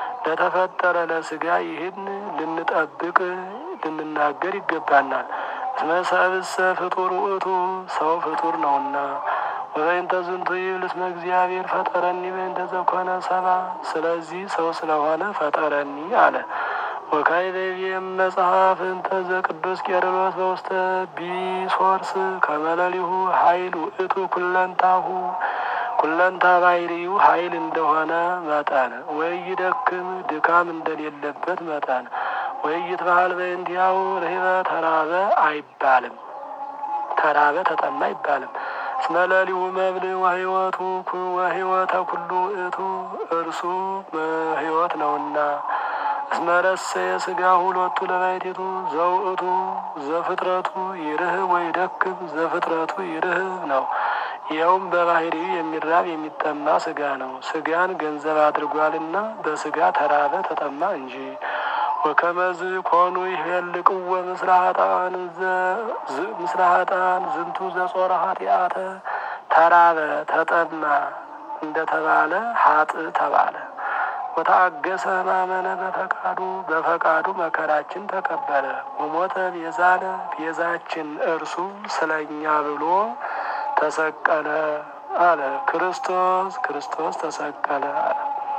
ለተፈጠረ ለስጋ ይህን ልንጠብቅ ልንናገር ይገባናል። እስመ ሰብእሰ ፍጡር ውእቱ ሰው ፍጡር ነውና። ወበይንተ ዝንቱ ይብል እስመ እግዚአብሔር ፈጠረኒ በይንተ ዘኮነ ሰብአ ስለዚህ ሰው ስለሆነ ፈጠረኒ አለ። ወካዕበ መጽሐፍ እንተ ዘቅዱስ ቄርሎስ በውስተ ቢሶርስ ከመለሊሁ ኃይል ውእቱ ኩለንታሁ ኩለንታ ባሕርዩ ኃይል እንደሆነ መጠን ወይ ይደክም ድካም እንደሌለበት መጠን ወይ ይትበሃል በእንዲያው ርህበ ተራበ አይባልም። ተራበ ተጠማ አይባልም። እስመ ለሊሁ መብል ወሕይወቱ ወሕይወተ ኩሉ ውእቱ እርሱ ሕይወት ነውና። እስመ ረሰየ ሥጋሁ ሎቱ ለባሕቲቱ ዘውእቱ ዘፍጥረቱ ይርህብ ወይደክም ዘፍጥረቱ ይርህብ ነው። ይኸውም በባሕርዩ የሚራብ የሚጠማ ሥጋ ነው። ሥጋን ገንዘብ አድርጓልና በሥጋ ተራበ ተጠማ እንጂ። ወከመዝ ኮኑ ይሄልቅወ ምስለ ኃጥአን ምስለ ኃጥአን ዝንቱ ዘጾረ ኃጢአተ ተራበ ተጠማ እንደተባለ ሀጥ ተባለ። ወተአገሰ ሕማመነ በፈቃዱ በፈቃዱ መከራችን ተቀበለ። ወሞተ ቤዛነ ቤዛችን እርሱ ስለኛ ብሎ ተሰቀለ አለ። ክርስቶስ ክርስቶስ ተሰቀለ አለ።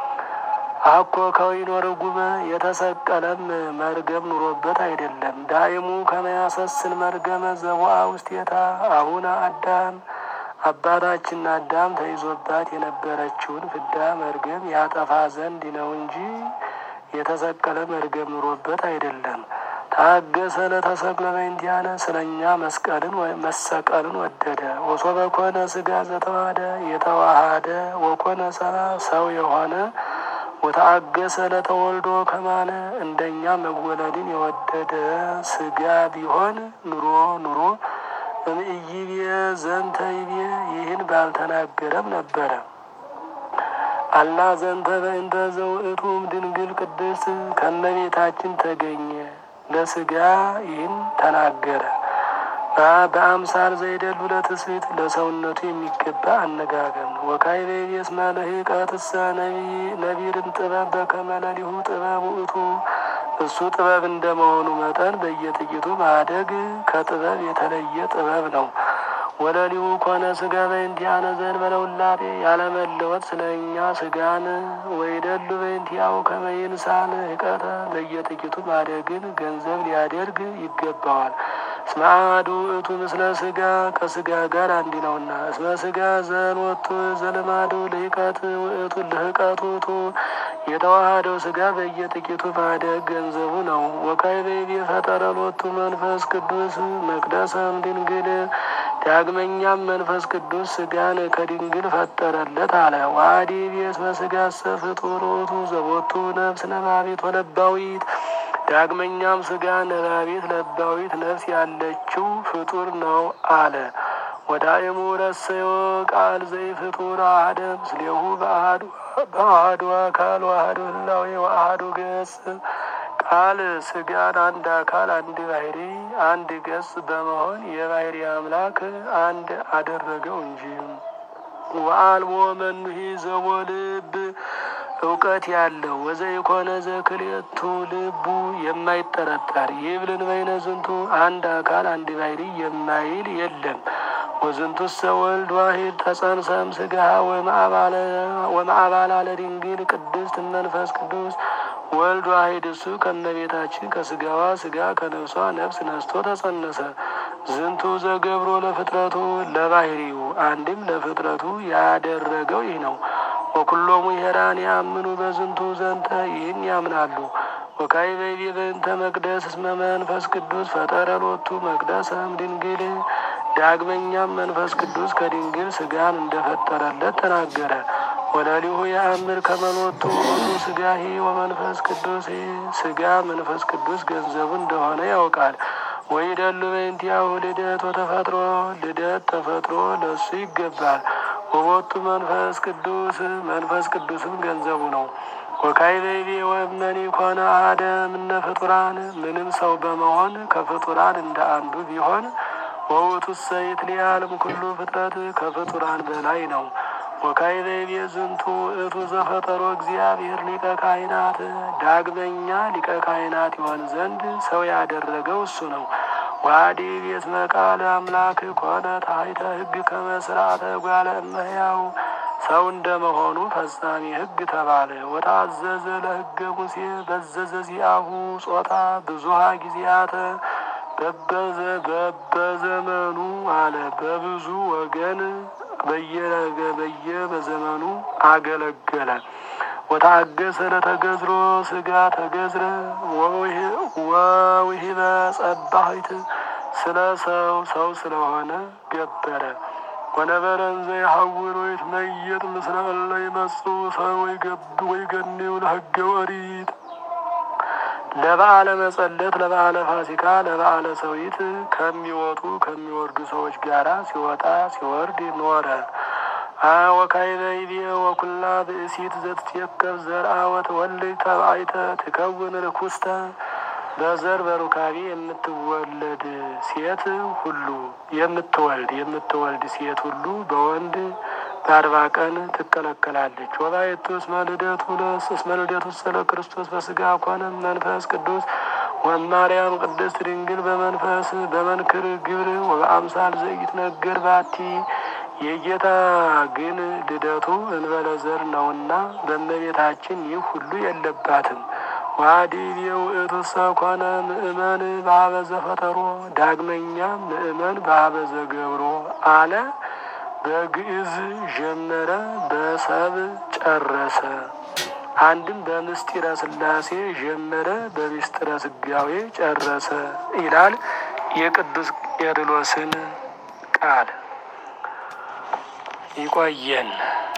አኮ ከወይኖ ርጉመ የተሰቀለም መርገም ኑሮበት አይደለም። ዳይሙ ከመያሰስን መርገመ ዘቦአ ውስቴታ አቡነ አዳም አባታችን አዳም ተይዞባት የነበረችውን ፍዳ መርገም ያጠፋ ዘንድ ነው እንጂ የተሰቀለ መርገም ኑሮበት አይደለም። ታገሰ ለተሰቅለ በእንቲአነ ስለኛ መስቀልን መሰቀልን ወደደ። ወሶበ ኮነ ሥጋ ዘተዋሃደ የተዋሃደ ወኮነ ሰብአ ሰው የሆነ ወተአገሰ ለተወልዶ ከማነ እንደኛ መወለድን የወደደ ሥጋ ቢሆን ኑሮ ኑሮ እምይቤ ዘንተ ይቤ ይህን ባልተናገረም ነበረ። አላ ዘንተ በእንተ ዘውእቱም ድንግል ቅድስት ከመቤታችን ተገኘ ለሥጋ ይህን ተናገረ። በአምሳል ዘይደሉ ለትስብእት ለሰውነቱ የሚገባ አነጋገር ነው። ወካዕበ እስመ ለህቀትሰ ነቢርን ጥበብ በከመ ለሊሁ ጥበብ ውእቱ እሱ ጥበብ እንደመሆኑ መጠን በየጥቂቱ ማደግ ከጥበብ የተለየ ጥበብ ነው። ወለሊሁ ኮነ ሥጋ በእንቲአነ ዘእንበለ ውላጤ ያለመለወጥ ስለ እኛ ሥጋን ወይደሉ በእንቲአሁ ከመ ይንሣእ ህቀተ በየጥቂቱ ማደግን ገንዘብ ሊያደርግ ይገባዋል። እስመ አሐዱ ውእቱ ምስለ ሥጋ ከሥጋ ጋር አንድ ነውና። እስመ ሥጋ ዘሎቱ ዘለማዱ ልህቀት ውእቱ ልህቀት ውእቱ የተዋሃደው ሥጋ በየጥቂቱ ማደግ ገንዘቡ ነው። ወካዕበ ፈጠረ ሎቱ መንፈስ ቅዱስ መቅደሰም ድንግል ዳግመኛም መንፈስ ቅዱስ ሥጋን ከድንግል ፈጠረለት አለ። ዋዲ እስመ ሥጋሰ ፍጡር ውእቱ ዘቦቱ ነፍስ ነባቢት ወለባዊት ዳግመኛም ሥጋ ነባቢት ለባዊት ነፍስ ያለችው ፍጡር ነው አለ። ወዳእሙ ረሰዮ ቃል ዘይ ፍጡር አሐደ ምስሌሁ በአሐዱ አካል ወአሐዱ ህላዌ ወአሐዱ ገጽ ቃል ሥጋን አንድ አካል አንድ ባህሪ አንድ ገጽ በመሆን የባህሪ አምላክ አንድ አደረገው እንጂ ወአልቦ መኑሂ ዘቦ ልብ እውቀት ያለው ወዘይኮነ ዘክልኤቱ ልቡ የማይጠረጠር ይብልን በይነ ዝንቱ አንድ አካል አንድ ባህሪ የማይል የለም። ወዝንቱሰ ወልድ ዋሂድ ተጸንሰም ሥጋ ወማዕባላ ለድንግል ቅድስት መንፈስ ቅዱስ ወልድ ዋሂድ እሱ ከመቤታችን ከሥጋዋ ሥጋ ከነፍሷ ነፍስ ነስቶ ተጸነሰ። ዝንቱ ዘገብሮ ለፍጥረቱ ለባህሪው አንድም ለፍጥረቱ ያደረገው ይህ ነው። ወኩሎሙ ሄራን ያምኑ በዝንቱ ዘንተ ይህን ያምናሉ። ወካዕበ ይቤ በእንተ መቅደስ እስመ መንፈስ ቅዱስ ፈጠረ ሎቱ መቅደሰም ድንግል ዳግመኛም መንፈስ ቅዱስ ከድንግል ስጋን እንደፈጠረለት ተናገረ። ወለሊሁ የአምር ከመሎቱ ውእቱ ስጋሂ ወመንፈስ ቅዱስ ስጋ መንፈስ ቅዱስ ገንዘቡ እንደሆነ ያውቃል። ወይደሉ በእንቲአሁ ልደት ወተፈጥሮ ልደት ተፈጥሮ ለሱ ይገባል። ወቦቱ መንፈስ ቅዱስ መንፈስ ቅዱስም ገንዘቡ ነው። ወካዕበ ይቤ ወእመኒ ኮነ አሐደ እምነ ፍጡራን ምንም ሰው በመሆን ከፍጡራን እንደ አንዱ ቢሆን ወውእቱሰ ይትለዓለም ኩሉ ፍጥረት ከፍጡራን በላይ ነው። ወካዕበ ይቤ ዝንቱ ውእቱ ዘፈጠሮ እግዚአብሔር ሊቀ ካህናት ዳግመኛ ሊቀ ካህናት ይሆን ዘንድ ሰው ያደረገው እሱ ነው። ዋዲ ቤት መቃል አምላክ ኮነ ታሕተ ሕግ ከመ ሥርዓተ እጓለ እመሕያው ሰው እንደመሆኑ ፈጻሚ ሕግ ተባለ። ወታዘዘ ለሕገ ሙሴ በዘዘ ዚአሁ ጾታ ብዙሃ ጊዜያተ በበዘ በበዘመኑ አለ በብዙ ወገን በየነገ በየ በዘመኑ አገለገለ። ወታገሰ ለተገዝሮ ስጋ ተገዝረ ወውሂበ ጸባሂት ስለ ሰው ሰው ስለሆነ ገበረ። ወነበረ እንዘ የሐውር ወይትመየጥ ምስለ እለ ይመጽኡ ሰው ወይገብ ወይገኒው ለሕገ ኦሪት ለበዓለ መጸለት ለበዓለ ፋሲካ ለበዓለ ሰዊት ከሚወጡ ከሚወርዱ ሰዎች ጋራ ሲወጣ ሲወርድ ኖረ። ወካዕበ ይቤ ወኩላ ብእሲት ዘትትየከፍ ዘርአ ወትወልድ ተባይተ ትከውን ርኩስተ በዘር በሩካቤ የምትወለድ ሴት ሁሉ የምትወልድ የምትወልድ ሴት ሁሉ በወንድ በአርባ ቀን ትከለከላለች። ወባይቱ እስመ ልደቱ ለስ እስመ ልደቱ ስለ ክርስቶስ በስጋ ኮነ መንፈስ ቅዱስ ወማርያም ቅድስት ድንግል በመንፈስ በመንክር ግብር ወበአምሳል ዘይትነገር ባቲ የጌታ ግን ልደቱ እንበለ ዘር ነውና በእመቤታችን ይህ ሁሉ የለባትም። ዋዲብ የውእቱሰ ኮነ ምእመን በሀበዘ ፈጠሮ ዳግመኛ ምእመን በሀበዘ ገብሮ አለ። በግዕዝ ጀመረ በሰብ ጨረሰ። አንድም በምስጢረ ሥላሴ ጀመረ በምስጢረ ሥጋዌ ጨረሰ ይላል የቅዱስ ቄርሎስን ቃል። ይቆየን።